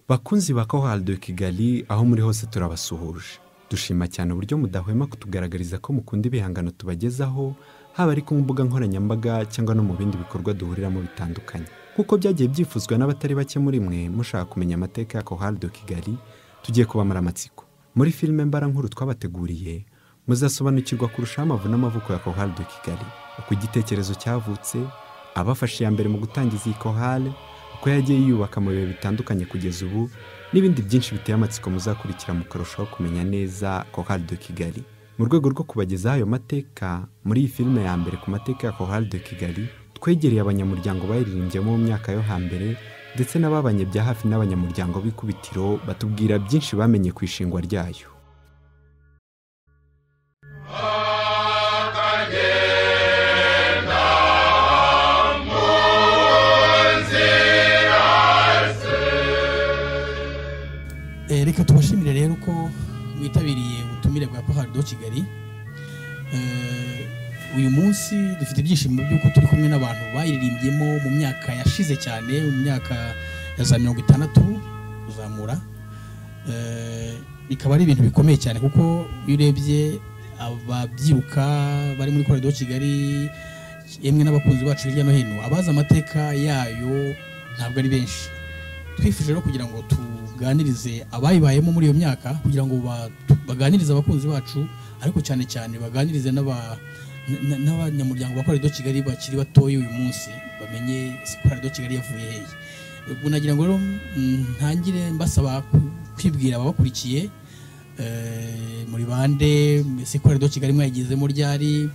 bakunzi ba kohari de kigali aho muri hose turabasuhuje dushima cyane uburyo mudahwema kutugaragariza ko mukunda ibihangano tubagezaho haba ari ku mbuga nkoranyambaga cyangwa no mu bindi bikorwa duhuriramo bitandukanye nk'uko byagiye byifuzwa n'abatari bake muri mwe mushaka kumenya amateka ya kohari de kigali tugiye kubamara amatsiko muri filime mbara nkuru twabateguriye muzasobanukirwa kurushaho amavu n'amavuko ya kohari de kigali uko igitekerezo cyavutse abafashe iya mbere mu gutangiza iyi kohari uko yagiye yiyubaka mu bihe bitandukanye kugeza ubu n'ibindi byinshi biteye amatsiko muzakurikira mukarushaho kumenya neza kohari de kigali mu rwego rwo kubagezaho ayo mateka muri iyi filime ya mbere ku mateka ya kohari de kigali twegereye abanyamuryango bayiririmbyemo mu myaka yo hambere ndetse n'ababanye bya hafi n'abanyamuryango b'ikubitiro batubwira byinshi bamenye ku ishingwa ryayo Eh, reka tubashimire rero ko witabiriye ubutumire bwa kohari do kigali Eh, uyu munsi dufite ibyishimo by'uko turi kumwe n'abantu bayiririmbyemo mu myaka yashize cyane mu myaka ya za mirongo itandatu kuzamura Eh, bikaba ari ibintu bikomeye cyane kuko iyo urebye ababyiruka bari muri kohari do kigali yemwe n'abakunzi bacu hirya no hino abazi amateka yayo ntabwo ari benshi twifuje rero kugira ngo tuganirize abayibayemo muri iyo myaka kugira ngo ba- tu- baganirize abakunzi bacu ariko cyane cyane baganirize n'aba- n- n- n'abanyamuryango ba korarido kigali bakiri batoya uyu munsi bamenye ese korarido kigali yavuye hehe ubwo nagira ngo rero mm, ntangire mbasaba ku- kwibwira ababakurikiye eh, muri bande ese korarido kigali mwayigezemo ryari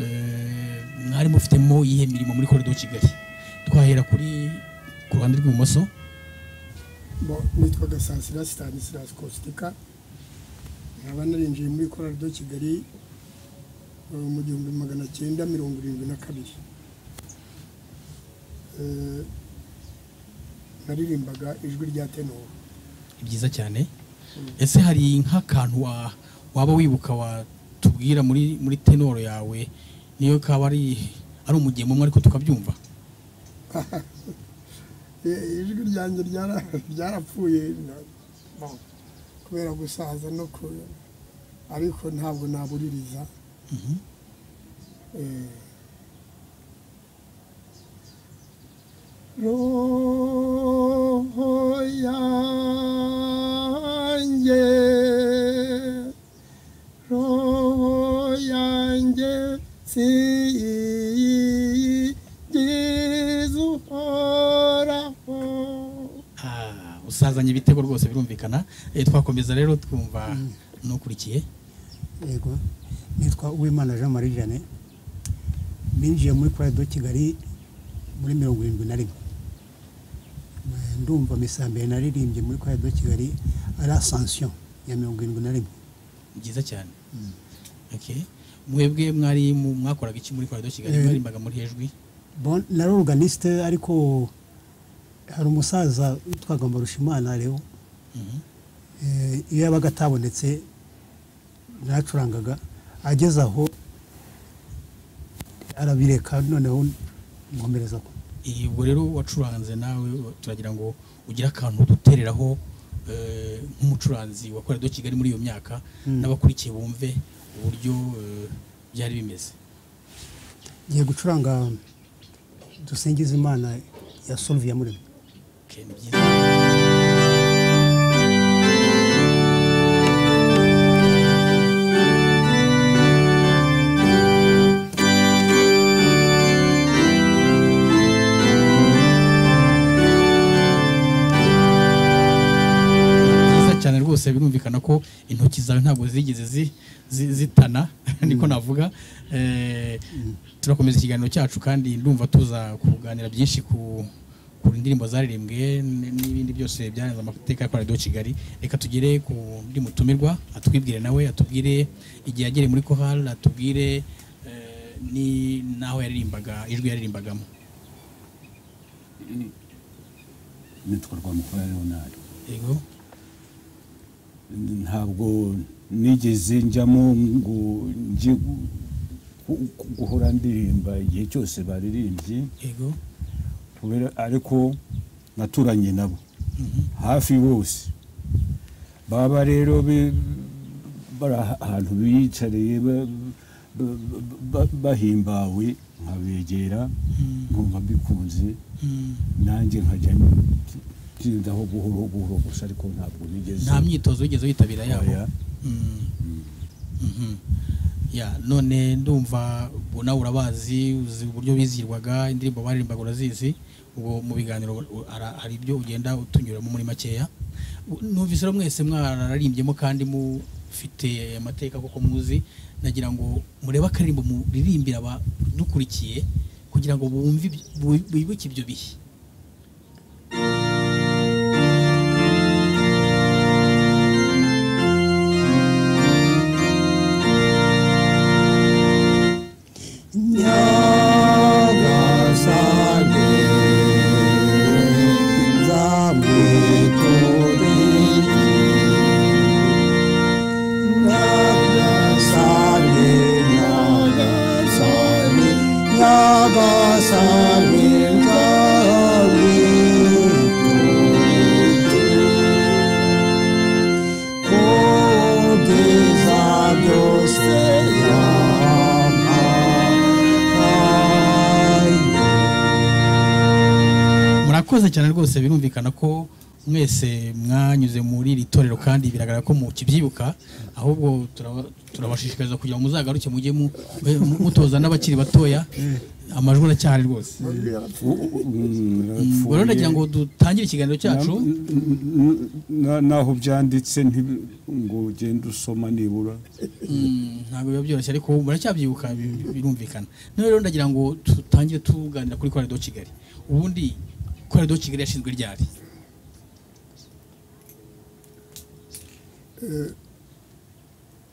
eh, mwari mufitemo iyihe mirimo muri korarido kigali twahera kuri ku ruhande rw'ibumoso Bo, nitwaga Stanislas Stanislas Kostika nkaba narinjiye muri korali do Kigali eh, mu gihumbi magana cyenda mirongo irindwi na kabiri Eh, naririmbaga ijwi rya tenoro Ni byiza cyane ese hari nk'akantu wa- waba wibuka watubwira muri muri tenoro yawe niyo kaba ari ari umugemo umwe ariko tukabyumva Eh, ijwi ryanjye ryara- ryarapfuye na- bo, kubera gusaza no ku ariko ntabwo nabuririza Mhm. roho yanjye roho yanjye siyigize uhoraho Ah, usazanye ibitego rwose birumvikana Eh, twakomeza rero twumva n'ukurikiye yego nitwa uwimana jean marie jane binjiye muri korari do kigali muri mirongo irindwi na rimwe Eh, ndumva misa mbere naririmbye muri korari do kigali ari asansiyo ya mirongo irindwi na rimwe Ni byiza cyane Okay. mwebwe mwari mu- mwakoraga iki muri korado kigali Eh. mwarimbaga muri hejwi Bon, nari oruganisite ariko hari umusaza witwaga mbarushimana rero Mhm. Eh, iyo yabaga atabonetse naracurangaga ageze aho arabireka noneho nkomereza ko Eh, ubwo rero wacuranze nawe turagira ngo ugire akantu dutereraho eh, nk'umucuranzi wa korado kigali muri iyo myaka Mm. n'abakurikiye bumve uburyo eh, byari bimeze ngiye gucuranga dusingiza imana ya solviya muremyi Okay, ni byiza byiza cyane rwose birumvikana ko intoki zawe ntabwo zigeze zi- zi- zitana niko navuga Eh, turakomeza ikiganiro cyacu kandi ndumva tuza kuganira byinshi ku ku ndirimbo zaririmbwe n- n'ibindi byose byarenze amateka ya koradiyo kigali reka tugere ku ndi mutumirwa atwibwire nawe atubwire igihe yagereye muri kohari atubwire eh, ni n'aho yaririmbaga ijwi yaririmbagamo nitwa rwamukora leonard yego ntabwo nigeze njyamo ngo njye gu- gu- gu- guhora ndirimba igihe cyose baririmbye yego kubera ariko naturanye nabo hafi bose baba rero be- bari aha- ahantu biyicariye ba- ba- ba- bahimbawe nkabegera nkumva mbikunze nanjye nkajya ntindaho buhoro buhoro gusa ariko ntabwo nigeze nta myitozo wigeze witabira yabo oya. Mm. Mhm. Ya, none ndumva ubu nawe urabazi uzi uburyo bizirwaga indirimbo baririmbaga urazizi ubwo mu biganiro u- ara- hari ibyo ugenda utunyuramo muri makeya U- numvise rero mwese mwararirimbyemo kandi mufite amateka koko muzi nagira ngo murebe akaririmbo muririmbira abadukurikiye kugira ngo bumve ibyo- bu- bibuke ibyo bihe nyagasane nzamwitoreye nyagasane nyagasane nyagasane kugeza byose yamamaye murakoze cyane rwose birumvikana ko mwese mwanyuze muri iri torero kandi biragaragara ko mukibyibuka ahubwo turaba- turabashishikariza kugira ngo muzagaruke mujye mu- mu- mutoza n'abakiri batoya amajwi aracyahari rwose ubwo rero nagira ngo dutangire ikiganiro cyacu naho byanditse nti- ngo ugende usoma nibura Mm, ntabwo biba byoroshye ariko muracyabyuka bi- birumvikana none rero ndagira ngo dutangire tuganira kuri korero do kigali ubundi korero do kigali yashinzwe ryari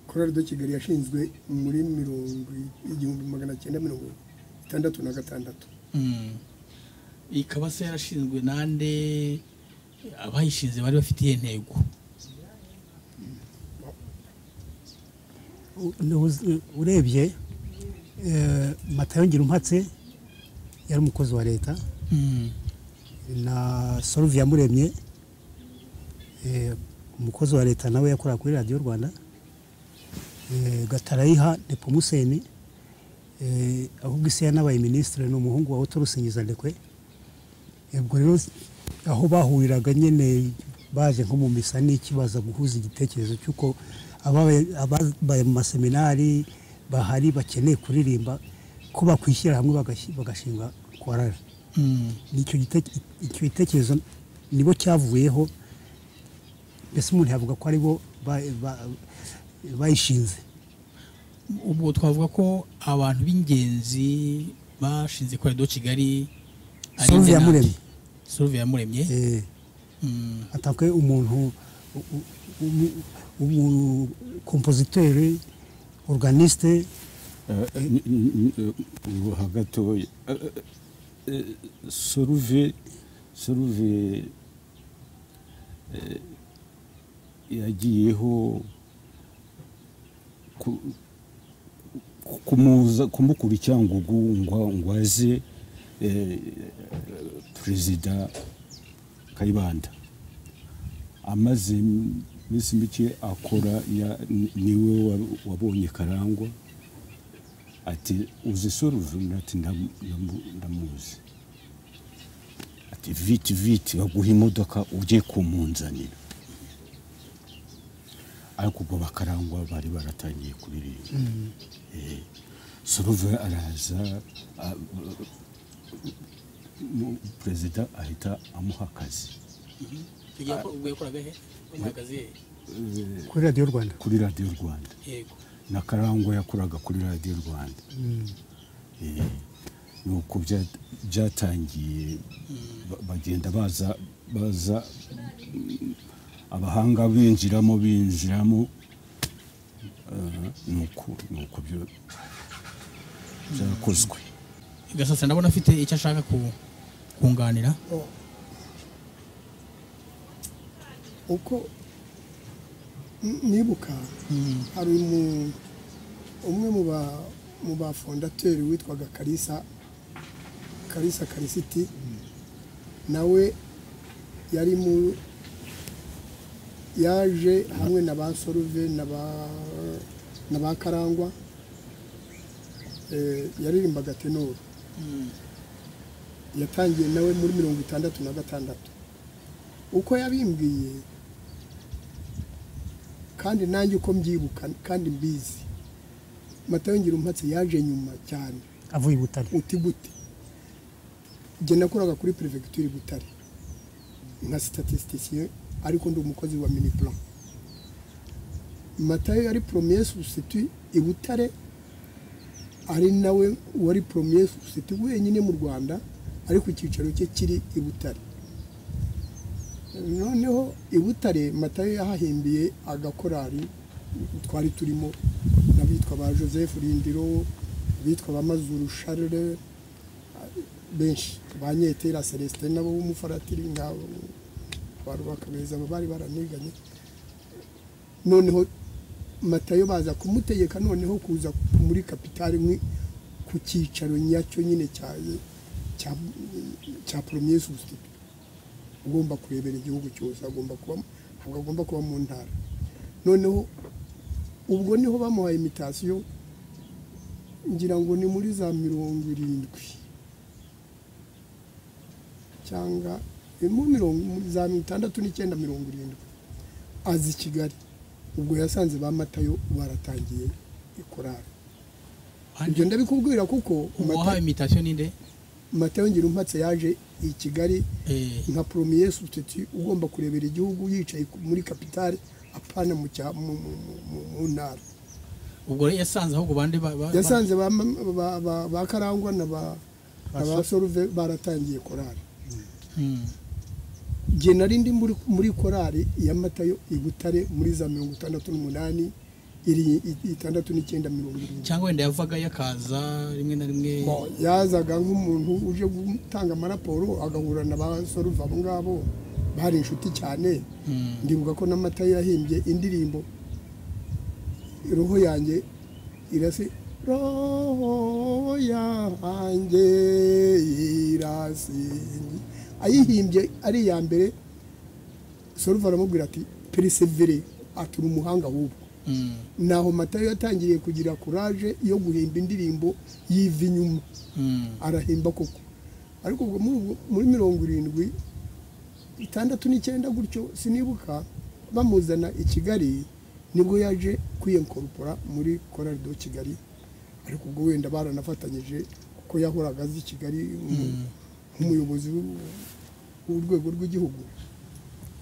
korali de kigali yashinzwe muri mirongo igihumbi magana cyenda mirongo itandatu na gatandatu Mm. ikaba se yarashinzwe nande abayishinze bari bafite iyihe ntego Ntuzi- urebye eh, matayo ngirumpatse yari umukozi wa leta Mm. na soruvi yamuremye eh, umukozi wa leta nawe yakorera kuri radiyo rwanda eh, gatarayiha nepomuseni eh, ahubwo isi yanabaye minisitiri ni umuhungu wa otorusingiza ndekwe ubwo rero aho bahuriraga nyine baje nko mu misa n'iki baza guhuza igitekerezo cy'uko ababaye- ababaye mu maseminari bahari bakeneye kuririmba ko bakwishyira hamwe bagashyi- bagashinga korari Mm. nicyo gite- icyo gitekerezo nibo cyavuyeho mbese umuntu yavuga ko aribo ba- ba- bayishinze ubwo twavuga ko abantu b'ingenzi bashinze korero do kigali ari Soruvi nde Yamuremye. nande? soruvi yamuremye Eh, Mm. atake umuntu umukompositeri organisite ubuha gatoya Eh, eh, soruve soruve eh, yagiyeho ku- ku- kumuza kumukurikira ngo gu- ngo- ngo aze eh, perezida kayibanda amaze iminsi mike akora ya- ni- niwe wa- wabonye karangwa ati uzi soruve ati "Ndamu- ndamu- ndamuzi ati viti viti baguha imodoka ujye kumunzanira ariko ubwo bakarangwa bari baratangiye kuririmba Eh, soruve araza a- mu- perezida ahita amuha akazi ubwo yakoraga he umuhagaze he? Eh, kuri radiyo rwanda kuri radiyo rwanda yego na karangwa yakoraga kuri radiyo rwanda Eh, nuko bya- byatangiye ba- bagenda baza baza mm, abahanga binjiramo binjiramo eh, nuko nuko byo- byakozwe gasasa ndabona afite icyo ashaka ku- kunganira uko n- nibuka Mm. hari umu- umwe mu ba- mu bafondateri witwaga karisa karisa karisiti nawe yari mu yaje hamwe na ba soruve na ba na ba karangwa eh, yaririmbaga tenoro yatangiye nawe muri mirongo itandatu na gatandatu uko yabimbwiye kandi nanjye uko mbyibuka kandi mbizi matayo ngira umpatse yaje nyuma cyane avuye i butare uti gute njye nakoraga kuri perefegitura i butare nka sitatisitisiye ariko ndi umukozi wa miniplan matayo yari poromiye susiti i butare ari nawe wari poromiye susiti wenyine mu rwanda ariko icyicaro cye kiri i butare noneho i butare matayo yahahimbiye agakorari twari turimo n'abitwa ba joseph rindiro abitwa ba mazuru charles benshi ba nyetera celestin nabo b'umufaratiri nk'abo ba rubakabeza bari baraniganye noneho matayo baza kumutegeka noneho kuza muri kapitali nk'i- ku cyicaro nyacyo nyine cyaye cya- cya poromiye susititi ugomba kurebera igihugu cyose agomba kuba ntabwo agomba kuba mu ntara noneho ubwo niho bamuhaye imitasiyo ngira ngo ni muri za mirongo irindwi cyangwa ni muri mirongo za itandatu n'icyenda mirongo irindwi azi i kigali ubwo yasanze ba matayo baratangiye ikorari ibyo ndabikubwira kuko uwahawe imitasiyo ninde matayo ngira umpatse yaje i kigali Eh, nka poromiye sutiti ugomba kurebera igihugu yicaye ku- muri kapitale apana mu cya- mu- mu- mu- mu- mu ntara ubwo rero yasanze ahubwo bande ba- ba- yasanze ba- ba- ba- ba karangwa na ba na ba soruve baratangiye korari Hmm. jye nari ndi muri- muri korari ya matayo i butare muri za mirongo itandatu n'umunani iri i- itandatu n'icyenda mirongo irindwi cyangwa wenda yavagayo akaza rimwe na rimwe Bo, yazaga nk'umuntu uje gutanga amaraporo agahura na ba soruve abo ngabo bari inshuti cyane Hmm. ndibuka ko n'amata yahimbye indirimbo roho yanjye irasi roho yanjye irasi ayihimbye ari iya mbere soruva aramubwira ati perisevere atura umuhanga ahubwo Hmm. naho matayo yatangiriye kugira kuraje yo guhimba indirimbo yiva inyuma Hmm. arahimba koko ariko ubwo muri ubwo- muri mirongo irindwi itandatu n'icyenda gutyo sinibuka bamuzana i kigali nibwo yaje kwiyankorupora muri korari do kigali ariko ubwo wenda baranafatanyije kuko yahoraga azi kigali nk'umu- nk'umuyobozi w'u- w'urwego rw'igihugu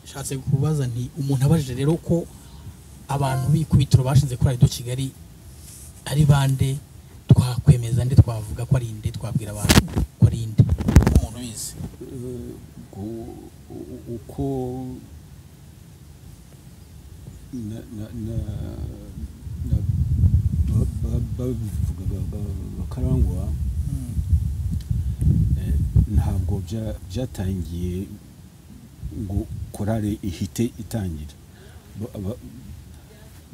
shatse kubaza nti umuntu abajije rero ko abantu b'ikubitiro bashinze kuri radiyo kigali ari bande twakwemeza nde twavuga ko ari inde twabwira abantu ko ari inde umuntu ubizi Eh, gu- u- uko na- na- na- na- ba- ba- babivuga ba- ba- bakarangwa eh, ntabwo bya- byatangiye ngo korale ihite itangira Ba- ba-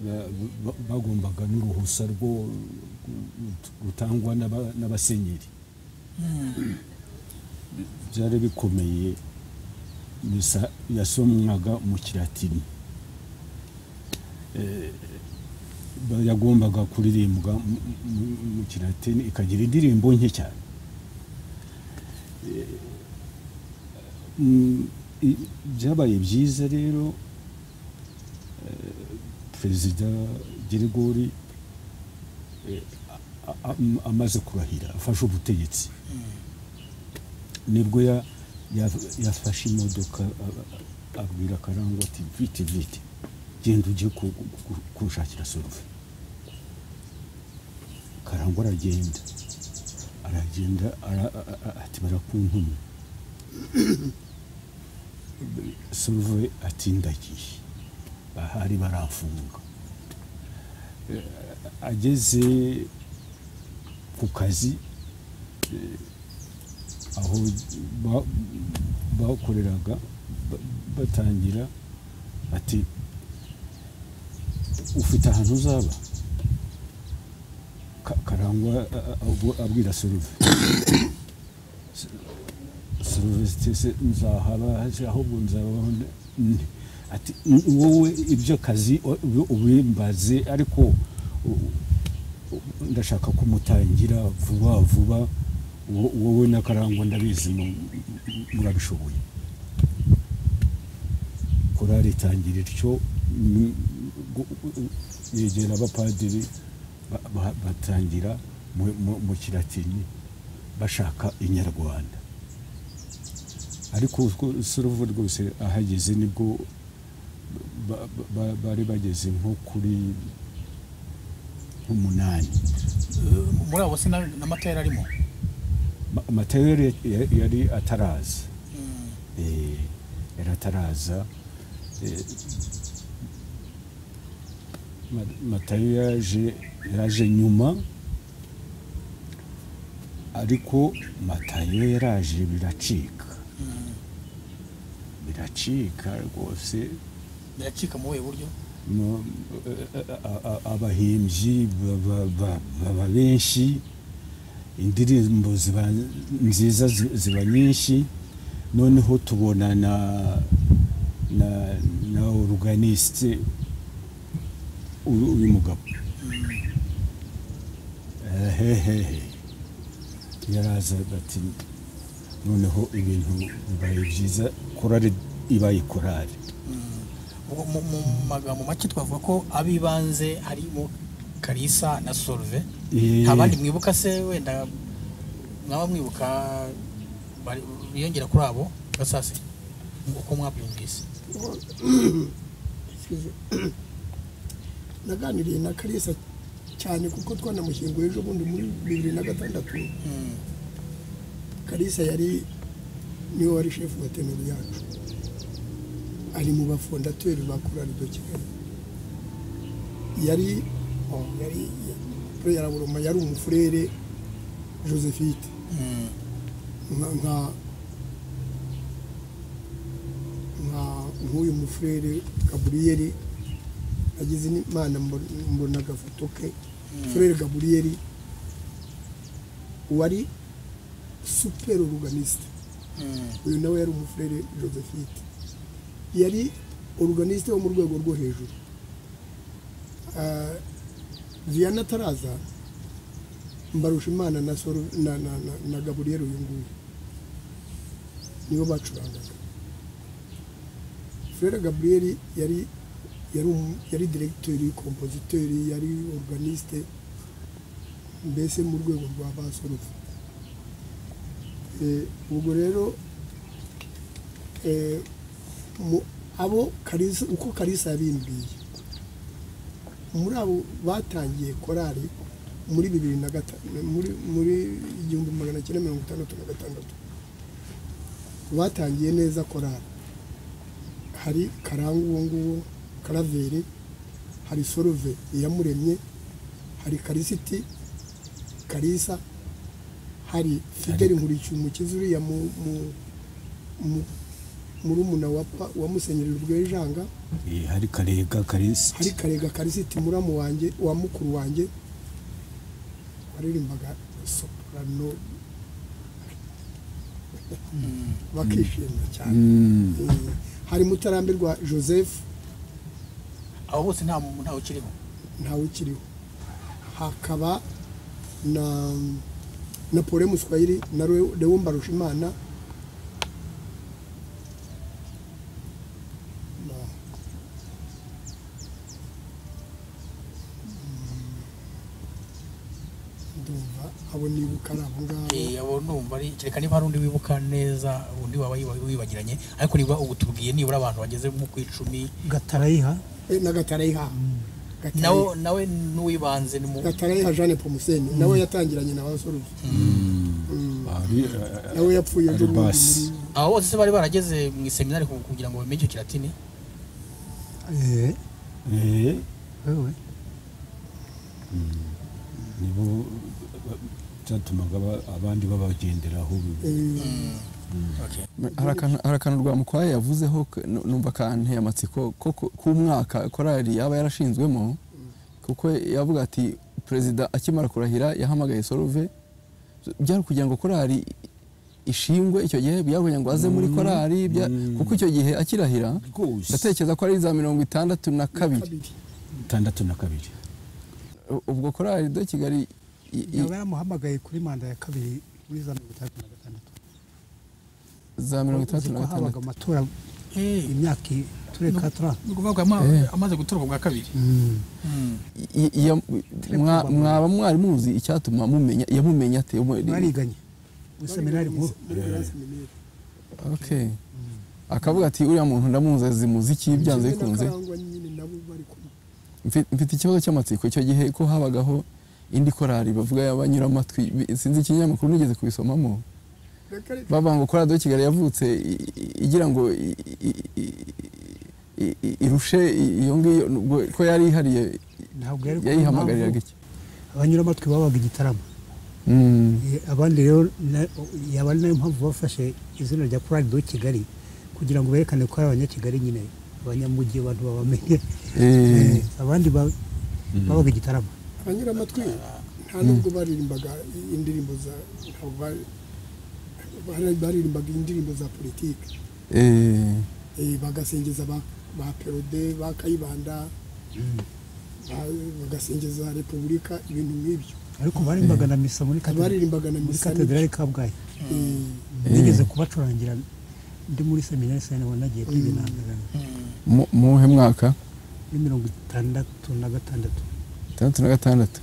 ba- ba- bagombaga n'uruhusa rwo rutangwa n'aba- n'abasenyeri byari bikomeye misa yasomwaga mu kiratini Eh, ba- yagombaga kuririmbwa mu- mu- mu kiratini ikagira indirimbo nke cyane Eh, mm, i- byabaye byiza rero eh, perezida gerigori eh, a- a- amaze kurahira afashe ubutegetsi nibwo ya- ya- yafashe imodoka a- a- abwira karangwa ati vite vite genda ujye ku- ku- kunshakira soruve karangwa aragenda aragenda ara- a- a- ati barakuntumye soruve ati ndagiye bahari baramfunga Eh, ageze ku kazi aho ba- bakoreraga ba- batangira ati ufite ahantu uzaba Ka- karangwa a- a- abwo- abwira soruve soruvesite se nzahaba se ahubwo nzaba ati wowe ibyo kazi ubimbaze ariko u- u- ndashaka ko mutangira vuba vuba wo- wowe n'akarangwa ndabizi mu- mu- murabishoboye korari itangira ityo ni- gu- gu- yegera abapadiri ba- ba- batangira mu- mu- mu kiratini bashaka inyarwanda ariko uruvu rwose ahageze nibwo ba- ba- ba- bari bageze nko kuri umunani muri abo se n'amata yari arimo matayeri yari ataraza Eh, yari ataraza Eh, Ma- matayo yaje yaje nyuma ariko matayo yaraje biracika biracika rwose biracika mu buhe buryo mu- a- a- a- abahimbyi baba- ba- baba benshi indirimbo ziba nziza zi- ziba nyinshi noneho tubona na na na oruganisite uyu mugabo hehehe yaraza ati noneho ibintu bibaye byiza korari ibaye korari Mu- mu mu magambo make twavuga ko ab'ibanze harimo karisa na soruve Eh, nta bandi mwibuka se wenda mwaba mwibuka bari- biyongera kuri abo basase uko mwabyumvise Excuse. naganiriye na karisa cyane kuko twanamushyinguye ejo bundi muri bibiri na gatandatu Mm. karisa yari niwe wari shefu wa tenoro yacu ari mu bafondateri ba korari do kigali yari oh, yari pureyara buroma yari umufurere josephite Mm. nka nka nka nk'uyu mufurere gaburiyeri agize imana mbo- mbona agafoto ke furere gaburiyeri wari superi oruganisite Mm. uyu nawe yari umufurere josephine yari oruganisite wo mu rwego rwo hejuru Ah, vianney ataraza mbarusha imana na Soro- na na na- na gaburiyeri uyu nguyu nibo bacurangaga furere gaburiyeri yari yari umu- yari diregiteri kompoziteri yari oruganisite mbese mu rwego rwa basorofu Eh, ubwo rero eh, mu- abo karisa uko karisa yabimbiye muri abo batangiye korari muri bibiri na gatanu muri muri igihumbi magana cyenda mirongo itandatu na gatandatu batangiye neza korari hari karangu uwo nguwo karaveri hari soruve iyamuremye hari karisiti karisa hari fideli nkurikiye umukizi uriya mu- mu- mu- murumuna wa pa- wa musenyeri rwejanga eh, hari karega karisi hari karega karisiti muramu wanjye wa mukuru wanjye waririmbaga soprano bakishima cyane Mm. Mm. hari mutarambirwa joseph abo bose nta mu- ntawe ukiriho ntawe ukiriho hakaba na na pole muswayiri na Leo- leo mbarushimana Na- Mm. ndumva abo nibuka ari abo ngabo Eh, abo ndumva ari kereka niba hari undi wibuka neza undi waba yiba- wibagiranye ariko niba ubu tubwiye nibura abantu bageze mu ku icumi gatarayiha Eh, na gatarayiha nawe nawe n'uwibanze ni mu gatarayiha jeanne pomuseni nawe yatangiranye na basoruzi ari nawe yapfuye ejo bundi Aribasi. muri- abo bose se bari barageze mu iseminari ku- kugira ngo bamenye icyo kiratini eh eh, wewe nibo ba- byatumaga aba- abandi babagenderaho Eh, Okay. hari akantu hari akantu rwamukwaye yavuzeho k- nu- numva kanteye amatsiko ko ku- k'umwaka korali yaba yarashinzwemo kuko yavuga ati perezida akimara kurahira yahamagaye soruve byari kugira ngo korali ishingwe icyo gihe byabonye ngo aze muri korari bya- kuko icyo gihe akirahira rwose ndatekereza ko ari za mirongo itandatu na kabiri kabiri itandatu na kabiri U- ubwo korari de kigali i- i- yaba yaramuhamagaye kuri manda ya kabiri muri za mirongo itandatu na gatandatu za mirongo itandatu Uzi ko na habaga gatandatu amatora imyaka i- turi No. katara ni ukuvuga ngo ama- Eh. amaze gutorwa bwa kabiri I- iyo- mwa- mwaba mwari muzi icyatuma mumenya yamumenya ate Mu- bariganye muri seminari nkuru muri classe minere Okay. akavuga ati uriya muntu ndamuzi azi muziki Kimwe byanze na bikunze Karangwa nyine nabo bari kumwe Mfi- mfite ikibazo cy'amatsiko icyo gihe ko habagaho indi korari bavuga y'abanyura amatwi Bi- sinzi ikinyamakuru nigeze kubisomamo reka reka bavuga ngo korari de kigali yavutse i- i- igira ngo i- i- i- i- i- irushe iyo ngiyo nubwo ko yari ihariye ntabwo yari kubona yayihamagariraga impamvu iki abanyura amatwi babaga igitaramo Mm. Eh, abandi rero na- yaba ari nayo mpamvu bafashe izina rya korari do kigali kugira ngo berekane ko ari abanyakigali nyine abanyamujyi abantu babamenye Eh, Eh, abandi ba- babaga igitaramo abanyura amatwi nta nubwo baririmbaga indirimbo za ntabwo bari- bari- baririmbaga indirimbo za politiki eh, Eh, bagasingiza ba ba perode ba kayibanda ba- bagasingiza repubulika ibintu nk'ibyo ariko baririmbaga na misa muri Hari katedra- baririmbaga na muri misa katedrali kabgayi Eh. nigeze kubacurangira ndi muri seminari sani ubona nagiye kwiga intambara mu- muwuhe mwaka muri mirongo itandatu na gatandatu itandatu na gatandatu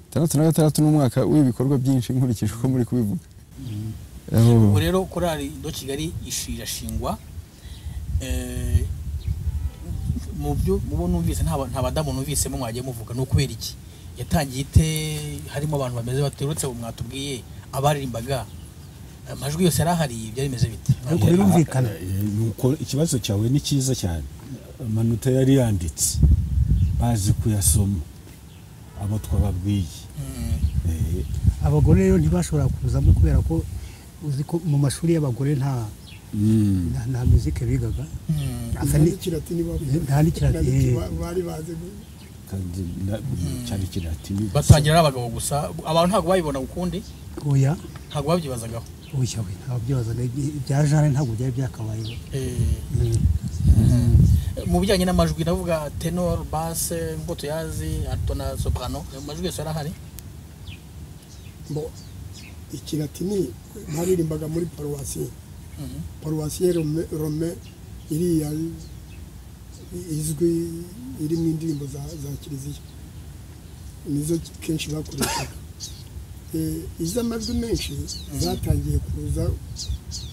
itandatu na gatandatu ni umwaka w'ibikorwa byinshi nkurikije uko muri kubivuga Aho- ubu rero korari do kigali ishi- irashingwa Eh, mu byo mubo numvise nta ba- nta badamu numvisemo mwagiye muvuga ni ukubera iki yatangiye ite harimo abantu bameze baturutse ubu mwatubwiye abaririmbaga amajwi yose yari ahari byari bimeze bite Ariko birumvikana. Eh, eh, nuko ikibazo cyawe ni cyiza cyane amanota yari yanditse bazi kuyasoma abo twababwiye Mm. Eh, abagore rero ntibashobora kuzamo kubera ko uzi ko mu mashuri y'abagore nta mm. nta- nta muzike bigaga Mm. Asa nta ni- n'ikilatini bavuga. nta n'ikilatini. Nta n'iki ba- bari bazi gu- kandi na- cyane kiratini batangira ari abagabo gusa abantu ntabwo babibonaga ukundi oya ntabwo babyibazagaho oya we ntabwo byibazaga Ibya- ibya jare ntabwo byari byakabayeho Eh, Mm. mu bijyanye n'amajwi ndavuga tenor basse nk'uko tuyazi alto na soprano amajwi yose arahari bo ikilatini baririmbaga muri paruwasi Mhm. paruwasi rome rome iriya izwi iri mu indirimbo za za kiliziya nizo kenshi bakoreshaga Eh, iz'amajwi menshi zatangiye kuza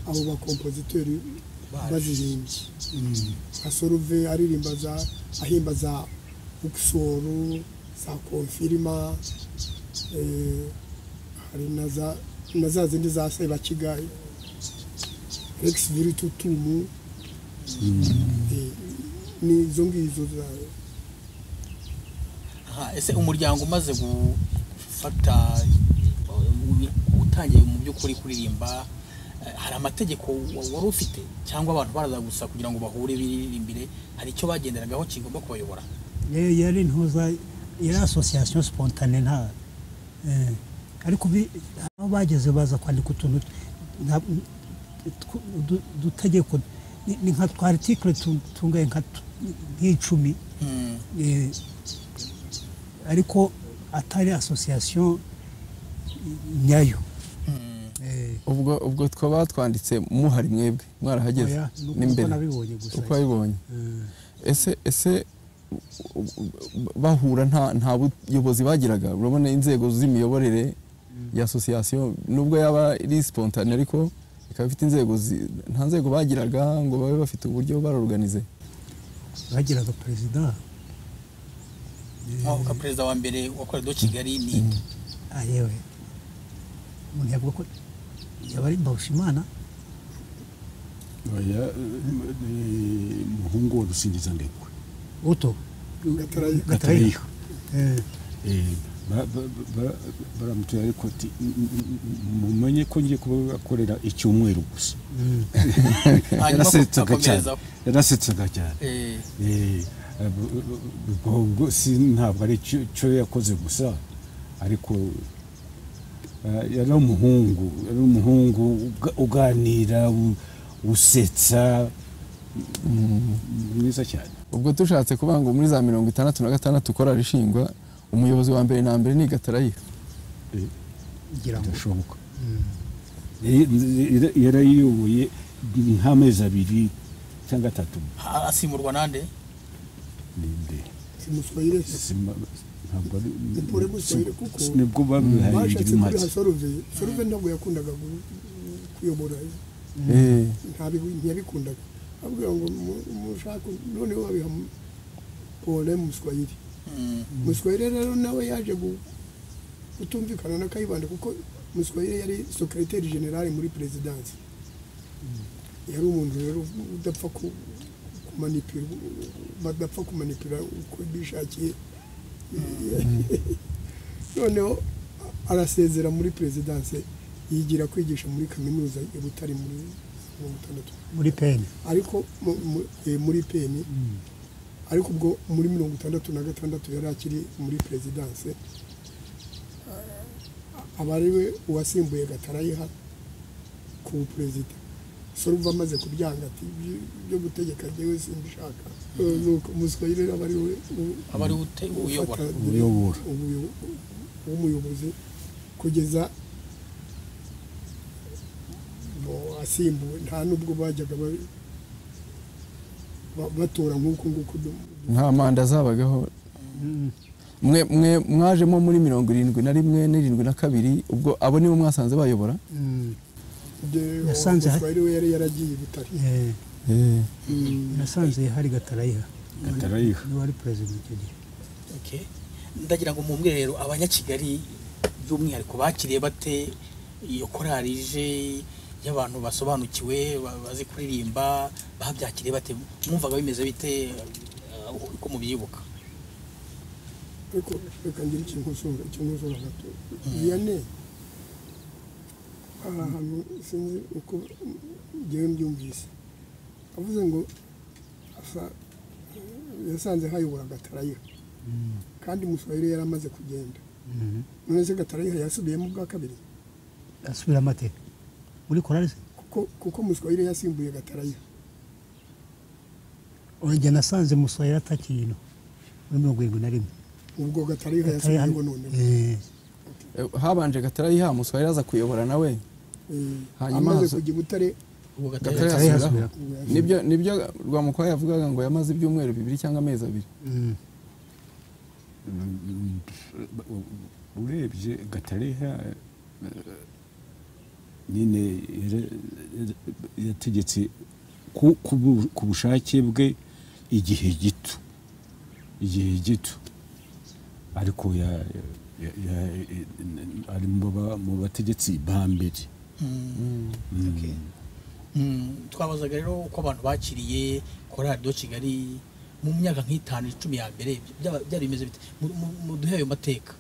abo bakompozitori bazirimbye nka soruve aririmba za ahimba za ukisoru za konfirima eh, hari na za na za zindi za sebakiga rex viritutumu Eh, ni izo ngizo za Aha, ese umuryango umaze gufata u- utangiye mu by'ukuri kuririmba eh, hari amategeko wa- wari ufite cyangwa abantu baraza gusa kugira ngo bahure biririmbire hari icyo bagenderagaho kigomba kubayobora Eh, yari ntuza yari association spontane nta eh, ariko bi- aho bageze baza kwandika utuntu nta- tw- udu- udutegeko ni ni nka twa article tu- tungaye nka tu- nk'icumi Mm. eh, ariko atari association nyayo Mm. Eh, ubwo ubwo twaba twanditse muhari mwebwe mwarahageze oya, ni uko n'imbere nabibonye gusa uko wabibonye Eh, ese ese u- u- bahura nta nta buyobozi bagiraga urabona inzego z'imiyoborere ya asosiyasiyo nubwo yaba ari spontane ariko ikaba ifite inzego zi- nta nzego bagiraga ngo babe bafite uburyo barorganize bagiraga perezida Nkaho ka perezida wa mbere wakorera kigali ni Ah, yewe umuntu yavuga ko yaba ari mbarushimana oya eh, umuhungu wa rusingiza ndekwe uto Gatarayiha. gatarayiha Eh, Eh, ba- ba- ba- baramutuye ariko ati "M- m- m- mumenye ko ngiye kubakorera icyumweru gusa mm. hanyuma yarasetsaga cyane akomerezaho yarasetsaga cyane Eh, Eh, bu- bu- bu- ubwo si ntabwo ari cyo- cyo yakoze gusa ariko Ah, yari umuhungu yari umuhungu uga- uganira u- usetsa mwiza cyane ubwo tushatse kuvuga ngo muri za mirongo itandatu na gatandatu korari ishingwa umuyobozi wa mbere na mbere ni gatarayiha Eh, ngira ngo bidashoboka Yari- yarayiyoboye nk'amezi abiri cyangga atatu asimurwa nande ninde simuswayire Sima- ntabwo ari Ipure gusayira kuko nibwo babihariye bashatse kuriha make soruve soruve ntabwo yakundaga gu- kuyobora ntabibi- ntiyabikundaga abwira ngo mu- mushaka noneho abiha mu- pole muswayire muswayire rero nawe yaje gu- kutumvikana na kayibanda kuko muswayire yari sekereteri generale muri perezidansi yari umuntu rero udapfa ku- kumanipira badapfa kumanipira uko bishakiye noneho arasezera muri perezidanse yigira kwigisha muri kaminuza i butare muri mirongo itandatu muri peni ariko mu- mu- eh, muri peni ariko ubwo muri mirongo itandatu na gatandatu yari akiri muri perezidanse aba ari we uwasimbuye gatarayiha ku buperezida soruva amaze kubyanga ati "Ibyo- byo gutegeka njyewe simbishaka Eh, nuko muswayire aba ari we u- aba ari ute uyobora ufata Uyobora. umuyo- w'umuyobozi kugeza ngo asimbuwe nta n'ubwo bajyaga ba- ba- batora nk'uku nguku du- nta manda zabagaho mwe mwe mwajemo muri mirongo irindwi na rimwe n'irindwi na kabiri ubwo abo nibo mwasanze bayobora de- Yasanze hari- Oswald we yari yaragiye i Butare nasanze hari gatarayiha Gatarayiha. niwe wari perezida icyo gihe Okay. ndagira ngo mumbwire rero abanyakigali by'umwihariko bakiriye bate iyo korari ije y'abantu basobanukiwe ba- bazi kuririmba babyakiriye bate mwumvaga bimeze bite eh, uko mubyibuka ariko reka ngire ikintu usumba ikintu usumba gato viyane aha hantu sinzi uko njyewe mbyumvise avuze ngo asa- yasanze hayobora gatarayiha kandi muswahili yari amaze kugenda none se gatarayiha yasubiyemo ubwa kabiri asubira amate muri korari se kuko kuko muswahili yasimbuye gatarayiha njye nasanze musohera atakirino muri mirongo irindwi na rimwe ubwo gatarayiha Gatarayiha- yasubiyemo noneho Eh, Eh, habanje gatarayiha muswahili aza kuyobora nawe Eh, Hanyuma amaze haza- kujya i butare ubwo Gatarayiha Gatarayiha asubira. asubira. ubwo yasubiyemo. nibyo nibyo rwamukwaya yavugaga ngo yamaze ibyumweru bibiri cyangwa amezi abiri mm, urebye gatariha nyine yara- yategetse ku- ku bu- ku bushake bwe igihe gito igihe gito ariko ya- ya- ya- ari mu ba- mu bategetsi ba mbere Mm. Mm, twabazaga rero uko abantu bakiriye korari do kigali mu myaka nk'itanu icumi ya mbere byaba- byari bimeze bite Mu- mu- muduhe ayo mateka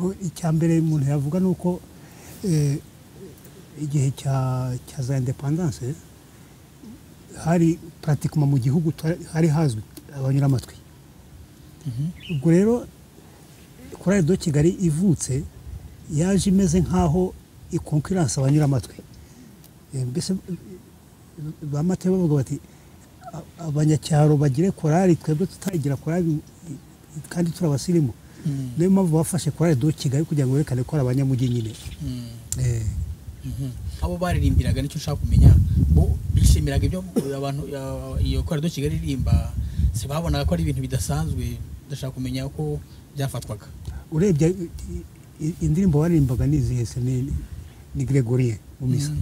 o, icya mbere umuntu yavuga ni uko eh, igihe cya cya za indepandanse hari puratikuma mu gihugu twari- hari hazwi abanyura amatwi ubwo rero korari do kigali ivutse yaje imeze nk'aho ikonkiranse abanyura amatwi Eh, mbese ba matebe bavuga bati "A- abanyacyaro bagire korari twebwe tutayigira korari i- i- kandi turabasirimu Mm. niyo mpamvu bafashe korari do kigali kugira ngo berekane ko ari abanyamujyi nyine Mm. Eh, Mhm. abo baririmbiraga nicyo nshaka kumenya bo bishimiraga ibyo abantu ya- iyo korari do kigali iririmba sibabonaga ko ari ibintu bidasanzwe ndashaka kumenya uko byafatwaga urebye i- i- indirimbo baririmbaga ni izihe se ni ni gregorien mu misa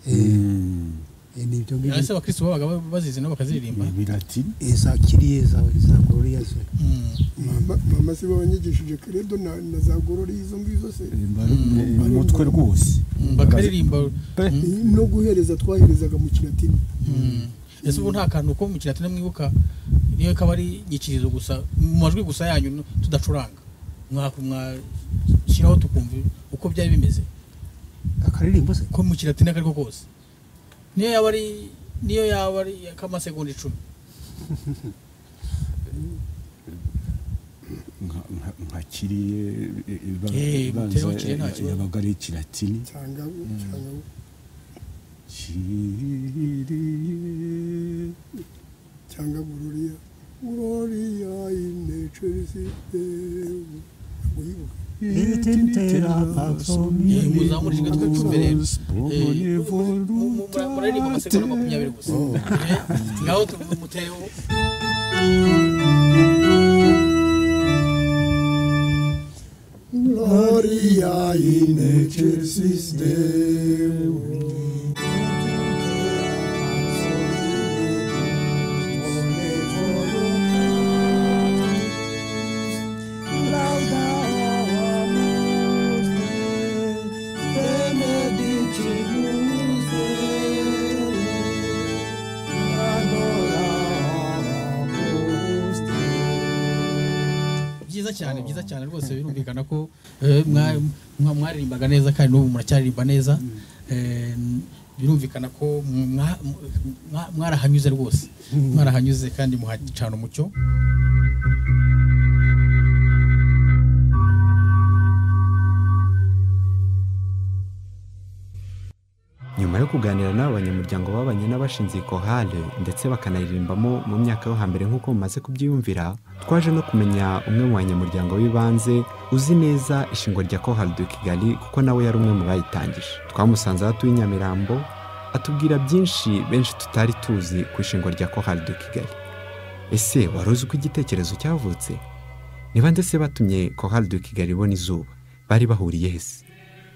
Eh, Mm. eh, ni ibyo ngibyo ese abakristo babaga ba- bazizi nabo bakaziririmba Ni biratini Eh, za kiriye za za gloria ze Mm. mama mama sibo wanyigishije kredo na, na za gorori izo ngizo se mu mutwe rwose Mm, bakaririmba Mm. no guhereza twaherezaga mu kilatini Mm. ese ubu nta kantu ko mu kilatini mwibuka niyo kaba ari inyikirizo gusa mu majwi gusa yanyu no- tudacuranga Mwa- mwashyiraho tukumva uko byari bimeze akaririmbo se ko mu kilatini ako ari ko kose niyo yaba ari niyo yaba ari ak'amasegonda icumi nka- nka- nka kiriye i- iba- Eh, ibanza mutewe kiriye nta kibazo. yabaga ari ikilatini cyangwa cyangwa kiriye cyangwa gururiya gururiya inecerizi uyibuka Yewe, muzamure ijwi twe tumbere. Eh, mu- mu- muraririmba amasegonda Makumyabiri makumyabiri gusa Eh, ngaho tuvuga umuteho gururiya inecerizi byiza cyane byiza cyane rwose birumvikana ko eh, mwa- mwa- mwaririmbaga neza kandi n'ubu muracyaririmba neza Eh, n- birumvikana ko mwa- mwa- mwarahanyuze rwose mwarahanyuze kandi muhacana umucyo nyuma yo kuganira n'aba banyamuryango babanye n'abashinze kohale ndetse bakanaririmbamo mu myaka yo hambere nk'uko mumaze kubyiyumvira twaje no kumenya umwe mu banyamuryango b'ibanze uzi neza ishingwa rya kohale de kigali kuko nawe yari umwe mu bayitangije twamusanze aho atuye i nyamirambo atubwira byinshi benshi tutari tuzi ku ishingwa rya kohale de kigali ese wari uzi uko igitekerezo cyavutse ni bande se batumye kohale de kigali ibona izuba bari bahuriye hese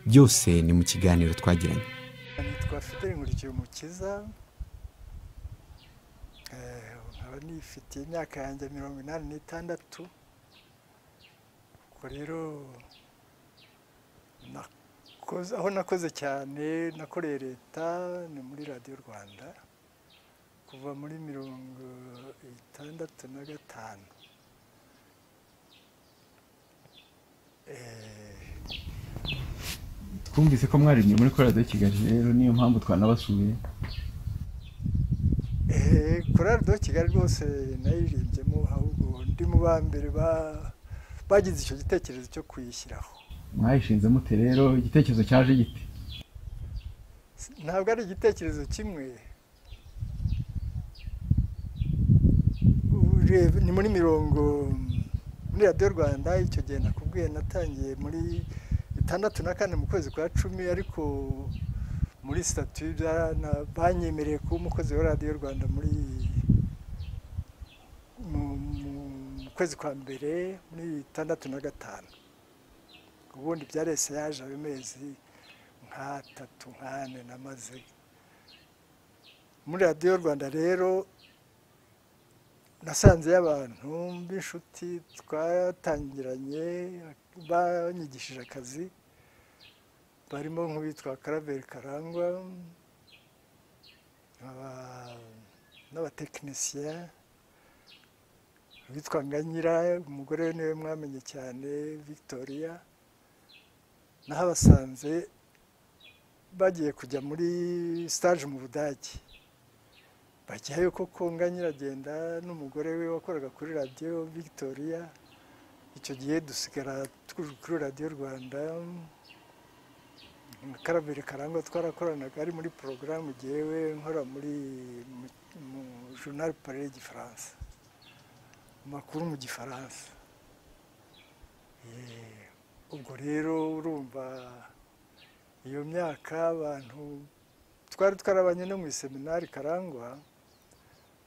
byose ni mu kiganiro twagiranye nitwa fideli nkurikiye umukiza Eh, nkaba nifitiye imyaka yanjye mirongo inani n'itandatu ubwo rero nakoze aho nakoze cyane nakoreye leta ni muri radiyo rwanda kuva muri mirongo itandatu na gatanu Eh, twumvise ko mwaremye muri korado ya kigali rero niyo mpamvu twanabasuye Eh, korali do kigali rwose nayiririmbyemo ahubwo ndi mu ba mbere ba- bagize icyo gitekerezo cyo kuyishyiraho mwayishinze mute rero igitekerezo cyaje gite S- ntabwo ari igitekerezo kimwe Urebe- ni muri mirongo muri radiyo rwanda icyo gihe nakubwiye natangiye muri itandatu na kane mu kwezi kwa cumi ariko muri sitatu byarana- banyemereye kuba umukozi wa radiyo rwanda muri mu- mu- mu kwezi kwa mbere muri itandatu na gatanu ubundi byarese yaje ayo mezi nk'atatu nk'ane namaze muri radiyo rwanda rero nasanzeyo abantu b'inshuti twatangiranye banyigishije akazi barimo nk'uwitwa karaveri karangwa aba- n'abatekinisiye witwa nganyira umugore we niwe mwamenye cyane victoria nahabasanze bagiye kujya muri stage mu budage bajyayo koko nga nyiragenda n'umugore we wakoraga kuri radiyo victoria icyo gihe dusigara turi kuri radiyo rwanda na karabiri karangwa twarakoranaga ari muri porogaramu jyewe nkora muri mu- mu journal parle gifaransa amakuru mu gifaransa Eh, ubwo rero urumva iyo myaka abantu twari twarabanye no mu iseminari karangwa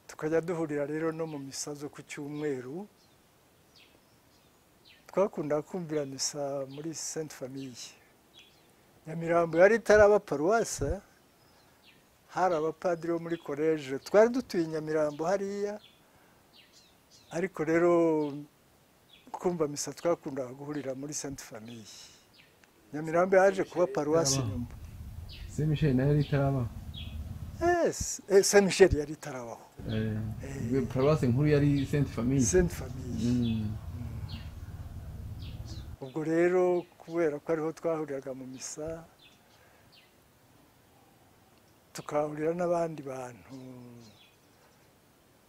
tukajya duhurira rero no mu misa zo ku cyumweru twakunda kumvira misa muri sainte famille nyamirambo yari itaraba paruwasa hari abapadiri bo muri koleje twari dutuye i nyamirambo hariya ariko rero kumva misa twakundaga guhurira muri sainte famille nyamirambo yaje kuba paruwasi nyuma se michel nayo yari itaraba saint michel yari itarabaho Eh, paruwasi nkuru yari sainte famille sainte famille Mm. ubwo rero kubera ko ariho twahuriraga mu misa tukahurira n'abandi bantu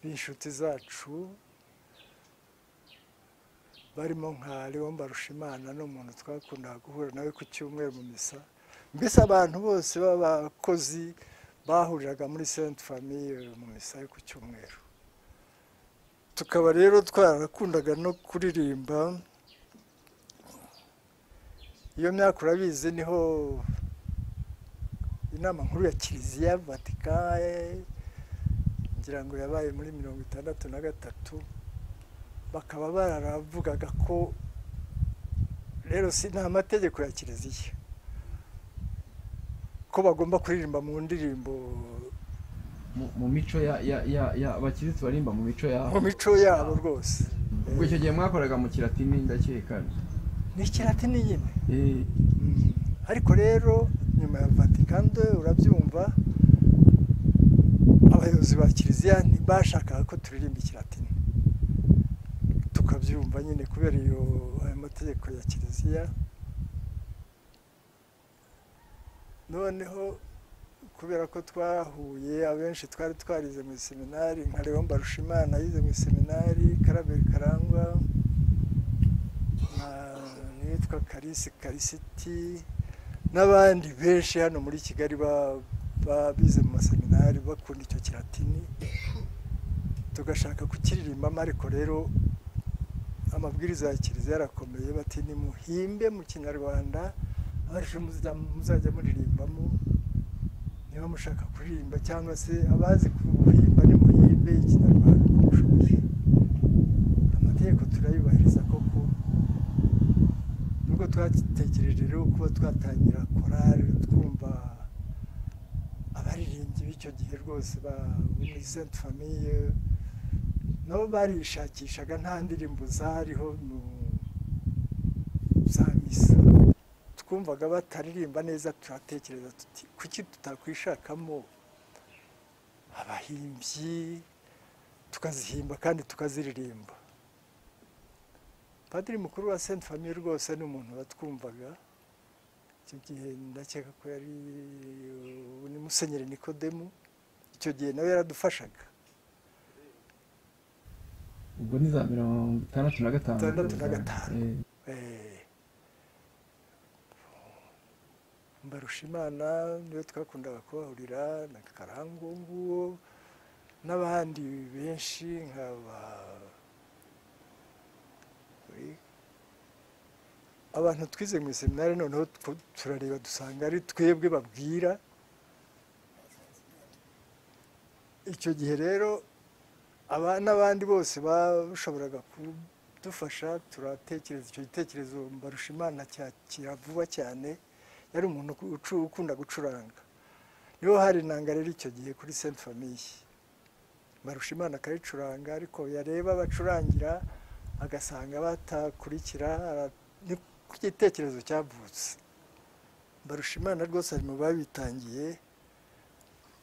b'inshuti zacu barimo nka leon barushimana n'umuntu twakunda guhura nawe ku cyumweru mu misa mbese abantu bose b'abakozi bahuriraga muri senti famiye mu misa yo ku cyumweru tukaba rero twarakundaga no kuririmba iyo myaka urabizi niho inama nkuru ya kiliziya vatika ngira ngo yabaye muri mirongo itandatu na gatatu bakaba bararavugaga ko rero si nta mategeko ya kiliziya ko bagomba kuririmba mu ndirimbo Mu- mu mico ya ya ya ya abakirisitu barimba mu mico yabo mu mico yabo rwose ubwo icyo gihe mwakoraga mu kiratini ndakeka ni ikiratini nyine Eh, Mm. ariko rero nyuma ya vatikando urabyumva abayobozi ba kiliziya ntibashakaga ko turirimba ikiratini tukabyumva nyine kubera iyo ayo mategeko ya kiliziya noneho kubera ko twahuye abenshi twari twarize mu seminari nka leon barushimana yize mu seminari karaberi karangwa nitwa karisi karisiti n'abandi benshi hano muri kigali ba- ba- bize mu maseminari bakunda icyo kiratini tugashaka kukiririmbamo ariko rero amabwiriza ya kiliziya yarakomeye bati nimuhimbe mu kinyarwanda abaje muza- muzajya muririmbamo niba mushaka kuririmba cyangwa se abazi kuhimba nimuhimbe ikinyarwanda uko mushoboye amategeko turayubahiriza koko nubwo twatekereje rero kuba twatangira korari twumva abaririmbyi b'icyo gihe rwose ba bo muri senti famiye nabo barishakishaga nta ndirimbo zariho mu za misa twumvaga bataririmba neza turatekereza tuti kuki tutakwishakamo abahimbyi tukazihimba kandi tukaziririmba padiri mukuru wa senti famiye rwose ni umuntu batwumvaga icyo gihe ndakeka ko yari ubu ni musenyeri nikodemu icyo gihe nawe yaradufashaga ubwo ni za mirongo itandatu na gatanu Itandatu na gatanu. Eh, Eh, mbarushimana niwe twakundaga kubahurira na karangu nguwo n'abandi benshi nkaba abantu twize mu seminari noneho tw- turareba dusanga ari twebwe babwira icyo gihe rero aba n'abandi bose bashoboraga kudufasha turatekereza icyo gitekerezo mbarushimana cyakira vuba cyane yari umuntu ucu- ukunda gucuranga niho hari inanga rero icyo gihe kuri senti famiye mbarushimana akayicuranga ariko yareba abacurangira agasanga batakurikira ara- ni ku gitekerezo cyavutse mbarushimana rwose ari mu babitangiye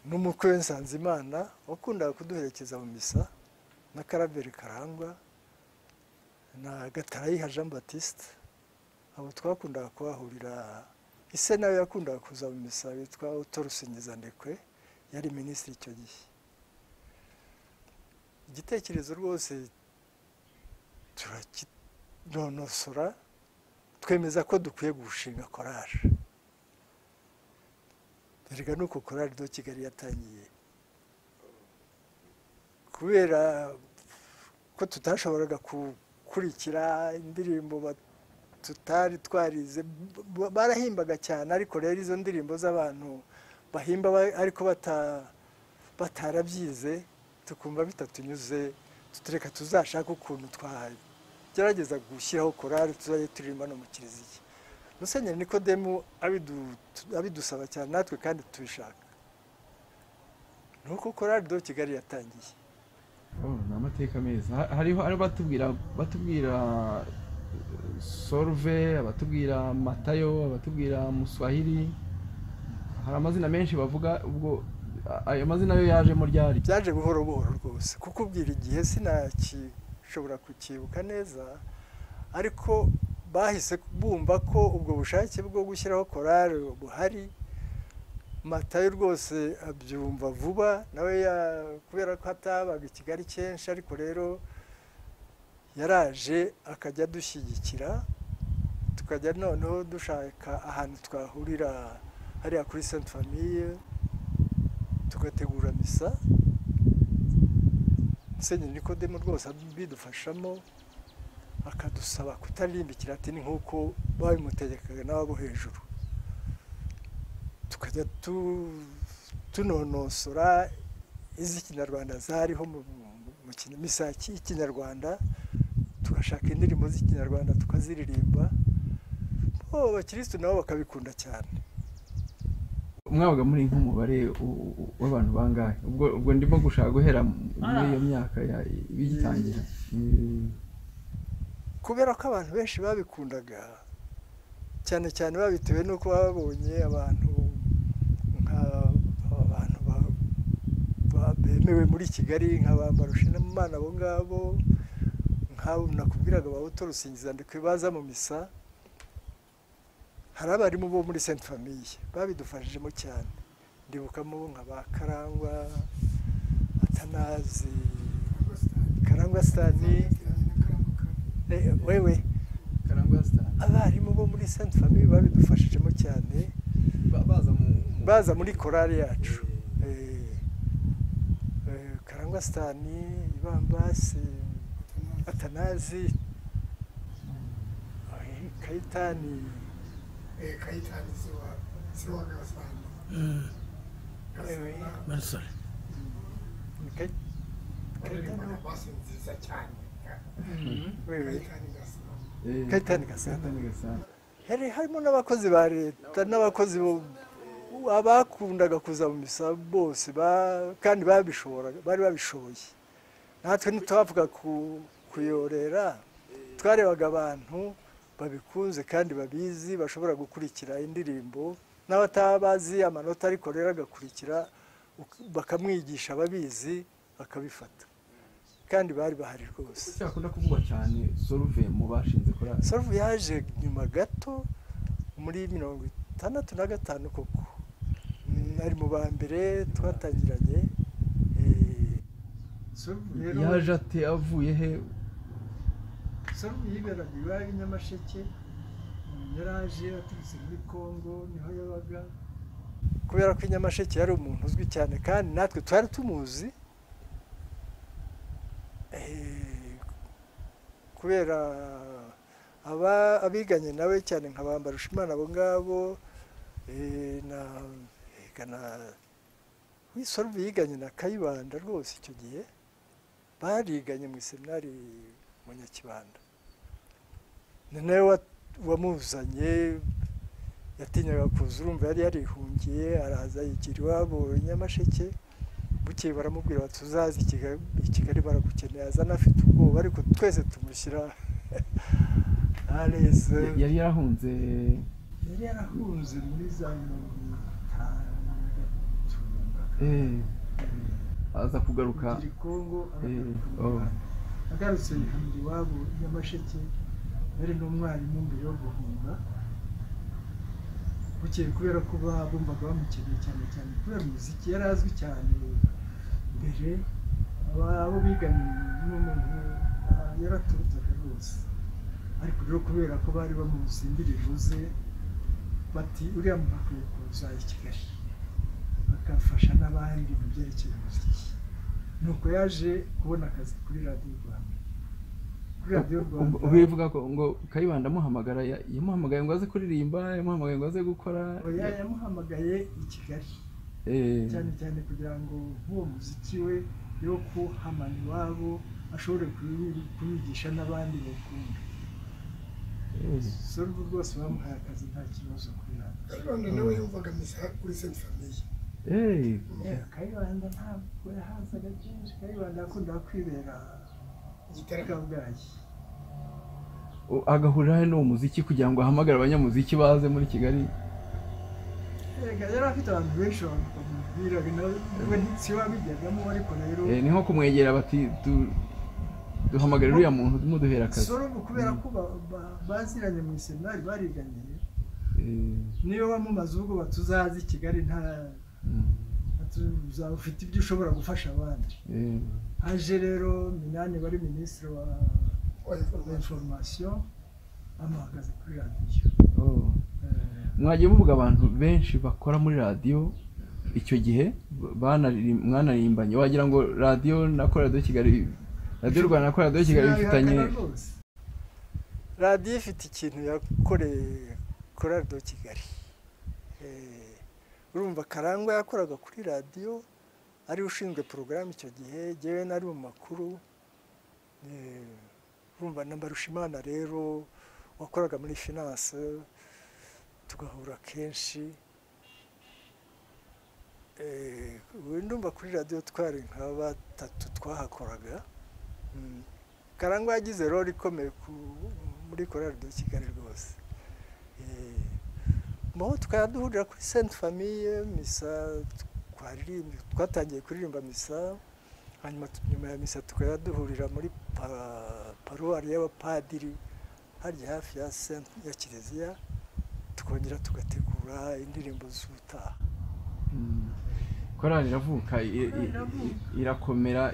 n'umukwe we nsanzimana wakundaga kuduherekeza mu misa na karaberi karangwa na gatarayiha jean batiste abo twakundaga kubahurira ise nawe yakundaga kuza mu misa witwa utorusingiza ndekwe yari minisitiri icyo gihe igitekerezo rwose turakinonosora twemeza ko dukwiye gushinga korari erega nuko korari do kigali yatangiye kubera ko tutashoboraga gukurikira indirimbo ba- tutari twarize b- barahimbaga cyane ariko rero izo ndirimbo z'abantu bahimba ba- ariko bata- batarabyize tukumva bitatunyuze tutureka tuzashaka ukuntu twagerageza gushyiraho korari tuzajya turirimba no mu kiliziya musenyeri nikodemu abidu- abidusaba cyane natwe kandi tubishaka ni uko korari do kigali yatangiye oh, ni amateka meza Ha- hariho hariho batubwira batubwira eh, sorve abatubwira matayo abatubwira muswahili hari amazina menshi bavuga ubwo a- ayo mazina yo yajemo ryari byaje buhoro buhoro rwose kukubwira igihe sinashobora kucyibuka neza ariko bahise bumva ko ubwo bushake bwo gushyiraho korari buhari matayo rwose abyumva vuba nawe ya- kubera ko atabaga i kigali kenshi ariko rero yaraje akajya adushyigikira tukajya noneho dushaka ahantu twahurira hariya kuri senti famiye tugategura misa musenyeri nikodemu rwose abidufashamo akadusaba kutarimba ikiratini nk'uko babimutegekaga n'abo hejuru tukajya tunonosora iz'ikinyarwanda zariho mu misa y'ikinyarwanda tugashaka indirimbo z'ikinyarwanda tukaziririmba abakirisitu nabo bakabikunda cyane mwabaga muri nk'umubare u- u- w'abantu bangahe ubwo ubwo ndimo gushaka guhera muri iyo myaka ya- bigitangira kubera ko abantu benshi babikundaga cyane cyane babitewe n'uko baba babonye abantu nk'abantu bemewe muri kigali nk'abambarushe n'umwana abo ngabo nk'abo nakubwiraga babuto rusingiza baza mu misa hari abarimu bo muri senti famiye babidufashijemo cyane ndibukamo nka ba karangwa atanazi karangwa sitani Eh, wewe karangwa sitani abarimu bo muri senti famiye babidufashijemo cyane baza mu baza muri korari yacu Eh, eh, karangwa sitani ibambasi atanazi eh, kayitani kayitani siwa siwa gasana eh, barasore ni Kayi- kayitani basi nziza cyane wewe gasana Kayitani Gasana. Kayitani Gasana. hari harimo n'abakozi ba leta n'abakozi bo abakundaga kuza mu misa bose ba- kandi babishoboraga bari babishoboye natwe ntitwavuga ku kuyorera twarebaga abantu babikunze kandi babizi bashobora gukurikira indirimbo n'abataba bazi amanota ariko rero agakurikira uk- bakamwigisha ababizi bakabifata kandi bari bahari rwose cyakunda kuvugwa cyane soruve mu bashinze korali soruvu yaje nyuma gato muri mirongo itandatu na gatanu koko Mm, ari mu ba mbere twatangiranye Eh, soruvu rero yaje ate avuye he soruvu yiberaga iwabo i nyamasheke Mm, yaraje aturutse muri congo niho yabaga kubera ko i nyamasheke yari umuntu uzwi cyane kandi natwe twari tumuzi Eh, kubera aba abiganye nawe cyane nka ba Mbarushimana abo ngabo eh, na ega na- wisoruve yiganye na kayibanda rwose icyo gihe bariganye mu iseminari mu nyakibanda ni nawe wa- wamuzanye yatinyaga kuza urumva yari yarihungiye araza yigira iwabo i nyamasheke bukeye baramubwira bati uzaze i Kigali- i kigali baragukeneye azana afite ubwoba ariko twese tumushyira areze yari yarahunze yari yarahunze muri za mirongo itanu na gatatu eh, aza kugaruka Kugira Kongo aragaruka Eh, mu oh. Rwanda. agarutse yihamira iwabo i nyamasheke yari n'umwarimu mbere yo guhunga bukeye kubera ko babumvaga bamukeneye cyane cyane kubera umuziki yari azwi cyane mbere aba- abo biganye n'umuntu ah, yaraturutaga rwose ariko rero kubera ko bari bamuzi indirimbo ze bati uriya muntu akwiye kuza i kigali akafasha n'abandi mu byerekeye umuziki nuko yaje kubona akazi kuri radiyo rwanda kuri radiyo rwanda ubwo bivuga ko ngo kayibanda amuhamagara ya- yamuhamagaye ngo aze kuririmba yamuhamagaye ngo aze gukora oya yamuhamagaye i kigali eh, cyane cyane kugira ngo nk'uwo muziki we yo kuhamana iwabo ashobore kuwi- kuwigisha n'abandi bakunda eh. sorubu rwose bamuhaye akazi nta kibazo kuri radiyo kayibanda nawe yumvaga misa kuri senti famiye Eh, kayibanda ntabwo yahazaga kenshi kayibanda yakundaga kwibera kabwayi o- agahurira he n'uwo muziki kugira ngo ahamagare abanyamuziki baze muri kigali Erega yari afite abantu benshi bamubwiraga nawe ntiwabijyagamo ariko rero Eh, ni nko kumwegera bati "Du- duhamagare uriya muntu tumuduhera akazi sorubu kubera ko ba- ba- baziranye mu iseminari bariganye Eh, niyo wamumaze ubwo batuzazi i kigali nta mm, uzaba ufite ibyo ushobora gufasha abandi eh, aje rero minani wari minisitiri wa inforomasiyo bamuhagaze kuri radiyo Oh. mwagiye muvuga abantu benshi bakora muri radiyo icyo gihe banaririm- mwanaririmbanye wagira ngo radiyo na ko radiyo kigali radiyo rwanda na ko radiyo kigali bifitanye Sinabihakana rwose. radiyo ifite ikintu yakoreye kuri radiyo kigali Eh, urumva karangwa yakoraga kuri radiyo ari ushinzwe porogaramu icyo gihe ngewe nari mu makuru Eh, urumva na mbarushimana rero wakoraga muri finance tugahura kenshi Eh, ubu ndumva kuri radiyo twari nka batatu twahakoraga Mm. karangwa yagize role ikomeye ku- muri korali de kigali rwose Eh, mo tukajya duhurira kuri sainte famille misa twaririmbye twatangiye kuririmba misa hanyuma tu- nyuma ya misa tukajya duhurira muri pa- paruwari y'abapadiri harya hafi ya Saint- ya kiliziya tukongera tugategura indirimbo z'ubutaha Mm. korali iravuka i- i- i- irakomera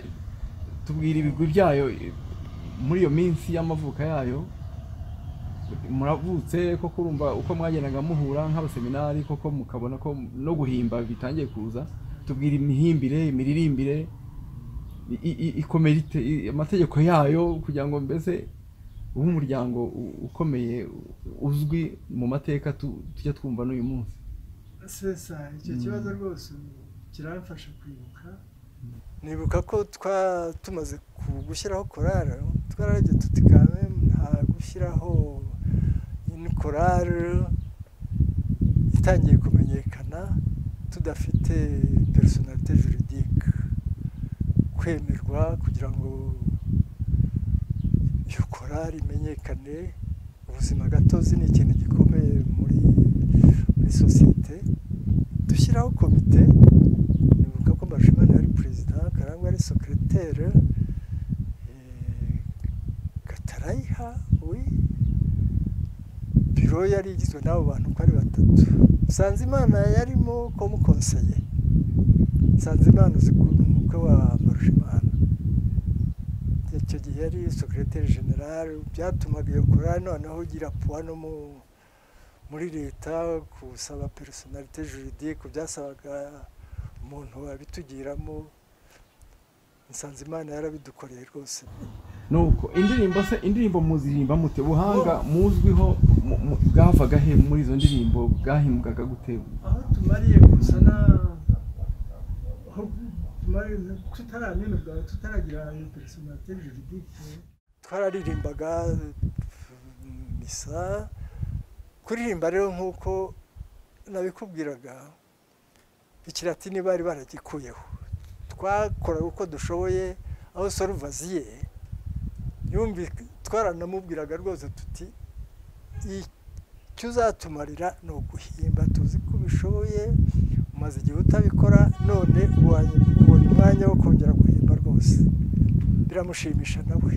tubwira ibigwi byayo i- muri iyo minsi y'amavuka yayo muravutse koko urumva uko mwagendaga muhura nk'abaseminari koko mukabona ko no guhimba bitangiye kuza tubwira imihimbire imiririmbire i- i- i- ikomera ite- i- amategeko yayo kugira ngo mbese ube umuryango u- ukomeye u- uzwi mu mateka tu- tujya twumva n'uyu munsi sesa icyo Mm. kibazo rwose ubu kiramfasha kwibuka nibuka ko twa tumaze ku- gushyiraho korari twararebye tuti kame nta gushyiraho ini korari itangiye kumenyekana tudafite personalite juridique kwemerwa kugira ngo iyo korari imenyekane ubuzima gatozi ni ikintu gikomeye muri muri sosiyete dushyiraho komite nibuka ko mbashimana yari perezida karangwa yari sekiroteri gatarayiha we biro yari igizwe n'abo bantu uko ari batatu nsanzimana yarimo komukonseye nsanzimana uzi ko ni umukwe wa mbarushimana icyo gihe yari sekiroteri generale byatumaga iyo korari noneho ugira puwa no mu muri leta gusaba personalite juridique byasabaga umuntu wabitugiramo nsanzimana yarabidukoreye rwose nuko indirimbo se indirimbo muziririmba mute ubuhanga muzwiho mu- mu- bwavaga he muri izo ndirimbo bwahimbwaga gute aho tumariye gusa na aho tumariye tutaramenyerwa tutaragira personalite juridique twararimbaga misa kuririmba rero nk'uko nabikubwiraga ikiratini bari baragikuyeho twakoraga uko dushoboye aho soruvaziye yumvi twaranamubwiraga rwose tuti "Iyi icyo uzatumarira ni uguhimba tuzi ko ubishoboye umaze igihe utabikora none ubonye ubonye umwanya wo kongera guhimba rwose biramushimisha nawe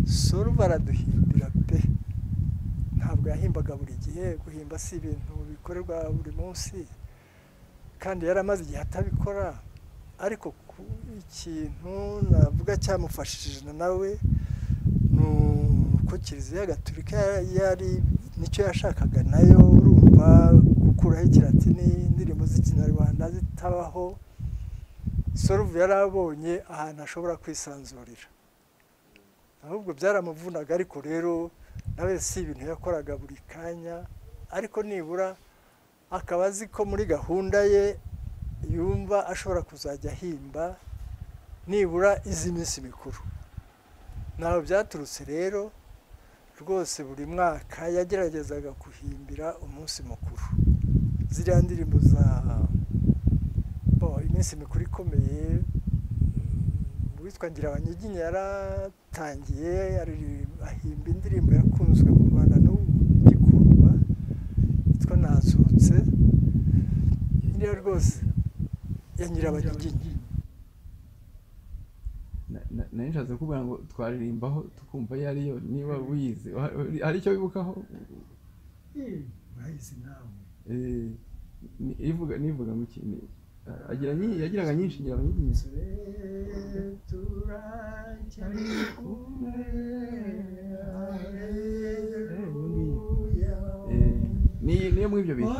sura baraduhimbira pe ntabwo yahimbaga buri gihe guhimba si ibintu bikorerwa buri munsi kandi yari amaze igihe atabikora ariko ku- ikintu navuga cyamufashije nawe ni uko kiliziya gatulika yari nicyo yashakaga nayo urumva gukuraho ikiratini indirimbo z'ikinyarwanda zitabaho soruvu yari abonye ahantu ashobora kwisanzurira ahubwo byaramuvunaga ariko rero nawe si ibintu yakoraga buri kanya ariko nibura akaba azi ko muri gahunda ye yumva ashobora kuzajya ahimba nibura izi minsi mikuru ntaho byaturutse rero rwose buri mwaka yageragezaga guhimbira umunsi mukuru ziriya ndirimbo za bo iminsi mikuru ikomeye mm, uwitwa ngira abanyiginya yaratangiye aririmba- ahimba indirimbo yakunzwe mu rwanda n'ubu igikundwa yitwa nazutse iriya rwose ya nyirabanyiginya Na- na- nari nshatse kuvuga ngo twaririmbaho tukumva iyo ariyo niba wize wa- wa- hari icyo wibukaho mwayizi nawe Eh, ni- ivuga nivuga ngo iki ni- agira nyi- yagiraga nyinshi ngira nyinshi Eh, ni niyo muri ibyo bintu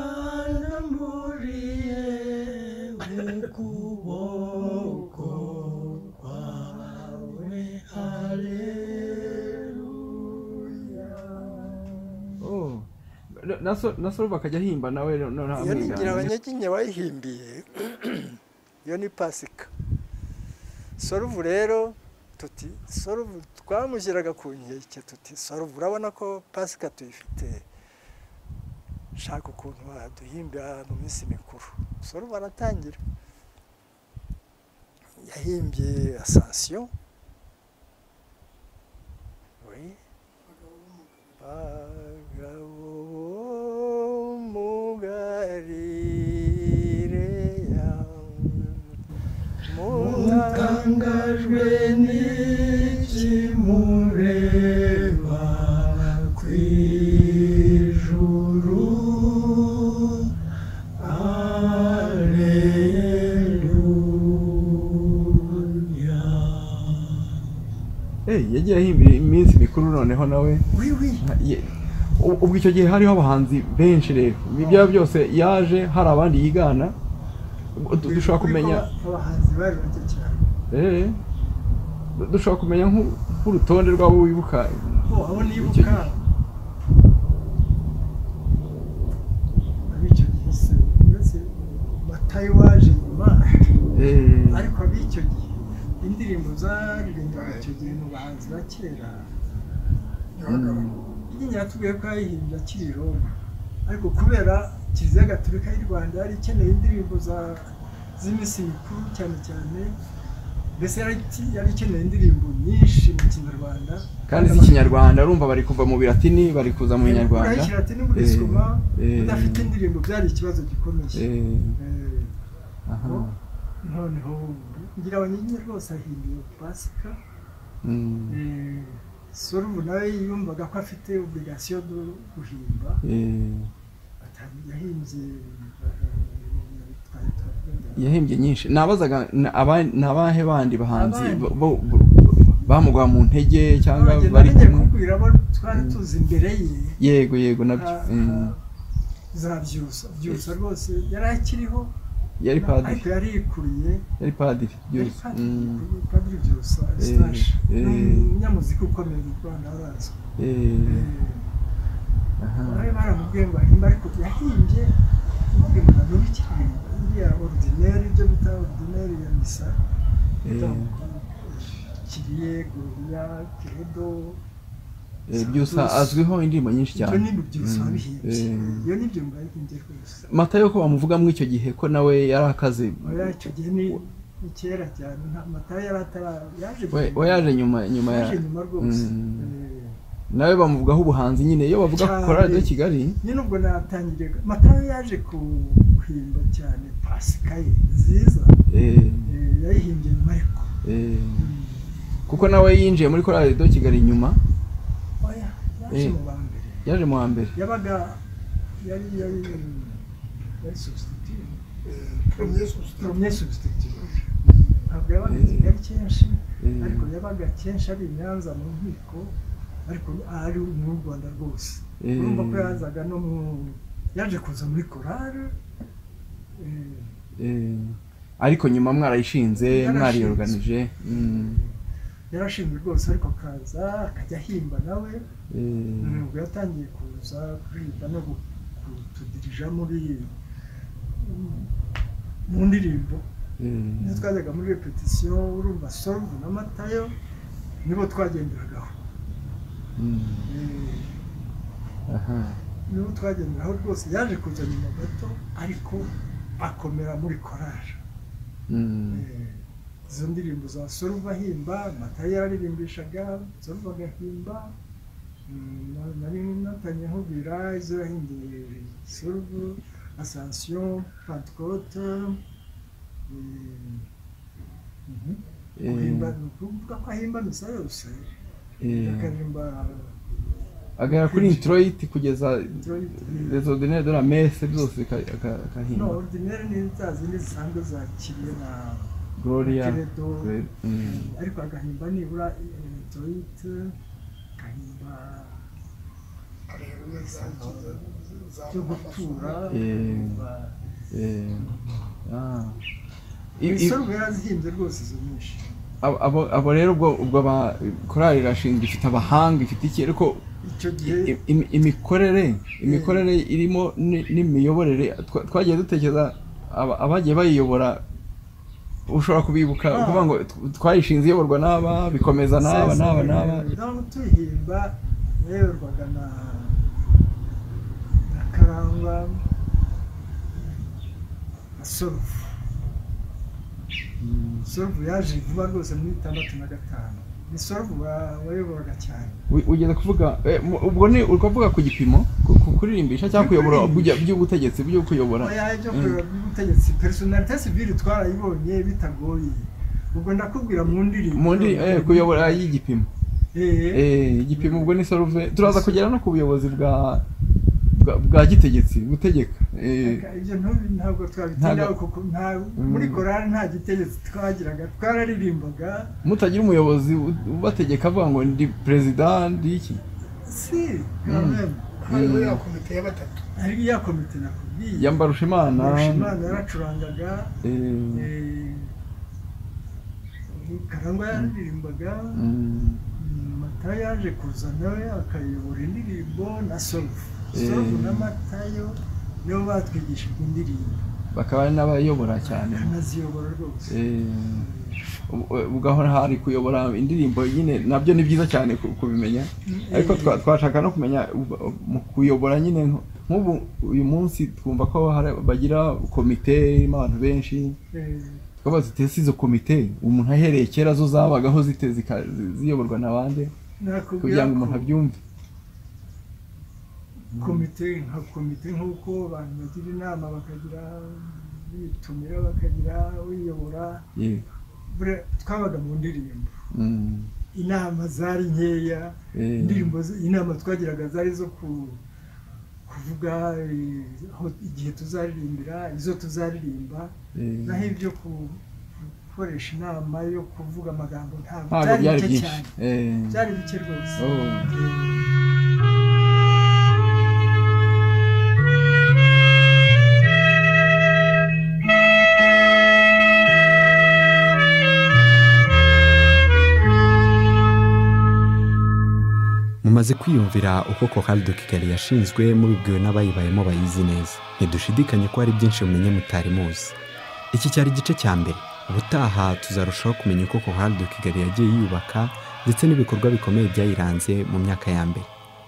Oh. Na- na so- na soro bakajya ahimba nawe no- no- nta iyo ni ngira mwigana. abanyaginya bayihimbiye iyo ni pasika soruvu rero tuti soruvu twamushyiraga ku nkeke tuti soruvu urabona ko pasika tuyifite shaka ukuntu waduhimbira mu minsi mikuru soruvu aratangira yahimbye asansiyo oui. bagabo mugarire mutangajwe n'ikimureba ku ijuru Alleluia. Eh, yagiye ahimba iminsi mikuru noneho nawe Oui, oui. Ah, ye- u- ubwo icyo gihe hariho abahanzi benshi rero ibi byaba byose yaje hari abandi yigana Ubwo du- dushobora kumenya abahanzi baje bake cyane eh, du- dushobora kumenya nk'u- nk'urutonde rw'abo wibuka bo abo Icyo nibuka ab'icyo gihe se uretse matayo waje nyuma eh, ariko ab'icyo gihe indirimbo zaririmbwaga icyo gihe mu bahanzi ba kera inyenyeri yatubwiye ko yayihimbye akiri i roma ariko kubera kiliziya gatolika y'u rwanda yari ikeneye indirimbo za- z'iminsi mikuru cyane cyane mbese yari iki- yari ikeneye indirimbo nyinshi mu kinyarwanda kandi z'ikinyarwanda urumva bari kuva mu biratini bari kuza mu Ukuraho kinyarwanda ikiratini ugasoma Eh, eh. udafite indirimbo byari ikibazo gikomeye eh, Eh, aha, noneho ngira abanyiginya rwose ahimbiwe pasika mm, Eh, sorumu nawe yumvaga ko afite obligasiyo yo guhimba eh, atangiye yahimbye eh, twari twavuga. yahimbye nyinshi nabazaga ni aba- ni abahe bandi bahanzi Abandi. bo- bo- bo- bamugwa mu ntege cyangwa None bari namenye kumwe kukubwira abo twari tuzi imbere ye yego yego nabyo Ah, eh, za byusa byusa rwose yari akiriho yari padiri ariko yari yikuriye yari padiri yari byose padiri yikuriye, padiri byusa eustache eh. ni umunyamuziki ukomeye mu rwanda arazwi bari baramubwiye ngo ahimba ariko yahimbye amubwiye ngo ntabwo bikiri iriya ordinaire ibyo bita ordinaire ya misa kiriye goriya keredo byose azwiho indirimbo nyinshi ibyo cyane ni byusa Mm, wabihimbye eh. iyo ni byo mbahimbye rwose mata yo ko bamuvuga muri icyo gihe ko nawe yari akaze oya icyo gihe ni ni kera cyane nta matayo yari atara yaje we we yaje nyuma nyuma ya yaje nyuma rwose Mm. Eh, nawe bamuvugaho ubuhanzi nyine iyo bavuga Cyane. kora radiyo kigali nyine ubwo natangiriye matayo yaje ku- guhimba cyane pasika ye nziza eh, eh, yayihimbye nyuma ariko eh, kuko nawe yinjiye muri kora radiyo kigali nyuma oya yaje Eh. mu ba mbere yaje mu wa mbere yabaga yari yari yari substitute premier substitute ntabwo yabaga i Eh. kigali kenshi Eh. ariko yabaga kenshi ari i nyanza mu nkiko ariko ari mu rwanda rwose Eh. urumva ko yazaga no mu yaje kuza muri korari eh, eh, ariko nyuma mwarayishinze Yarashinze. mwariyoruganije mm, yarashinzwe rwose ariko akaza akajya ahimba nawe eh, ntabwo yatangiye kuza kuririmba no gu- kutudirija muri mu ndirimbo eh. nizo twajyaga muri repetisiyo urumva soruvu na matayo nibo twagenderagaho Mm, Eh, aha. nibo twagenderaho rwose yaje kuza nyuma gato ariko akomera muri korari Mm. Eh, izo ndirimbo za soruva ahimba matayo yararimbishaga soruva agahimba Mm, na- nari natanye nkubwira izo yahimbye soruvu asansiyo pantekote Eh, mhm. Eh, guhimba ni ukuvuga ko ahimba misa yose eh, akaririmba agahera kuri introit kugeza les ordinaires de la messe byose bika- aka- no akahimba ordinary ni za zindi zisanzwe zakiriye na gloria Credo. Gloria. Mm. ariko agahimba nibura introit agahimba cyo gutura Eh. agahimba- Eh, ah. I- i- ibisoro bwarazihimbye rwose izo nyinshi abo- abo- abo rero ubwo ubwo aba- korali irashinzwe ifite abahanga ifite iki ariko icyo gihe i- im- imikorere imikorere irimo ni- n'imiyoborere twa- twagiye dutekereza aba- abagiye bayiyobora ushobora kubibuka ukuvuga ngo tw- twayishinze iyoborwa n'aba bikomeza n'aba n'aba n'aba naho tuyihimba yayoborwaga na na karangwa na sorufu sorufu yaje vuba rwose muri itandatu na gatanu ni sorufu wa- wayoboraga cyane Wi- wigeze kuvuga eh, mu- ubwo ni ukavuga ku gipimo ku- ku- kuririmba cyangwa kuyobora ubujya- by'ubutegetsi byo kuyobora oya ibyo Mm. kureba by'ubutegetsi personalite sivire twarayibonye bitagoye ubwo ndakubwira mu ndirimbo mu ndi eh, kuyobora y'igipimo Eh. Eh, igipimo ubwo ni saruve turaza kugera no ku buyobozi bwa bwa- bwa gitegetsi butegeka Eh, ibyo ntubi ntabwo twabitindaho Ntabwo- kuko nta Mm. muri korali nta gitegetsi twagiraga twararimbaga mutagira umuyobozi u- ubategeka avuga ngo ndi perezida ndi iki si kameme hariho ya komite ya batatu ariko ya komite nakubwiye yambarusha imana Mbarushimana yaracurangaga Eh, eh, karangwa yaririmbaga mm, mm, mata yaje kuza nawe akayobora indirimbo na sorufu Eh. sorufu na matayo nibo batwigishije indirimbo bakaba ari n'abayobora cyane kanaziyobora rwose Eh, ubu- ubu gahora hari kuyobora indirimbo nyine nabyo ni byiza cyane ku- kubimenya ariko twa- twashaka no kumenya ubu- mu kuyobora nyine nk- nk'ubu uyu munsi twumva ko hari- bagira komite irimo abantu benshi Eh. twabaza tuti izo komite umuntu ahereye kera zo zabagaho zite zika- zi- ziyoborwa na bande kugira nakubwira ngo umuntu ko abyumve komite nka komite nk'uko abantu bagira inama bakagira bitumira bakagira uyobora Ye, Buriya twabaga mu ndirimbo mm, inama zari nkeya eh, indirimbo z- inama twagiraga zari zo ku- kuvuga eh, aho igihe tuzaririmbira izo tuzaririmba eh, naho ibyo ku- gukoresha inama yo kuvuga amagambo ntabwo ntabwo byari byari bike byinshi cyane Eh, byari bike rwose oh. mumaze kwiyumvira uko korali de kigali yashinzwe mubibwiwe n'abayibayemo bayizi neza ntidushidikanye ko hari byinshi mumenye mutari muzi iki cyari igice cya mbere ubutaha tuzarushaho kumenya uko korali de kigali yagiye yiyubaka ndetse n'ibikorwa bikomeye byayiranze mu myaka ya mbere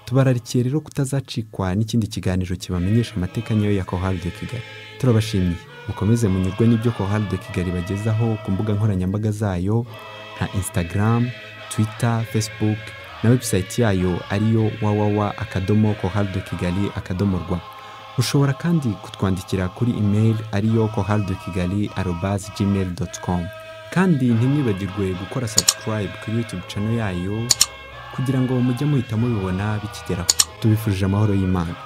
tubararikiye rero kutazacikwa n'ikindi kiganiro kibamenyesha amateka nyayo ya korali de kigali turabashimiye mukomeze munyurwe n'ibyo korali de kigali bagezaho ku mbuga nkoranyambaga zayo nka instagram twitter facebook na website yayo ariyo wawawa akadomo kohal de kigali akadomo rwa ushobora kandi kutwandikira kuri email ariyo kohal de kigali arobas gmail com kandi ntimwibagirwe gukora subscribe kuri youtube channel yayo kugira ngo mujye muhita mubibona bikigeraho tubifurije amahoro y'imana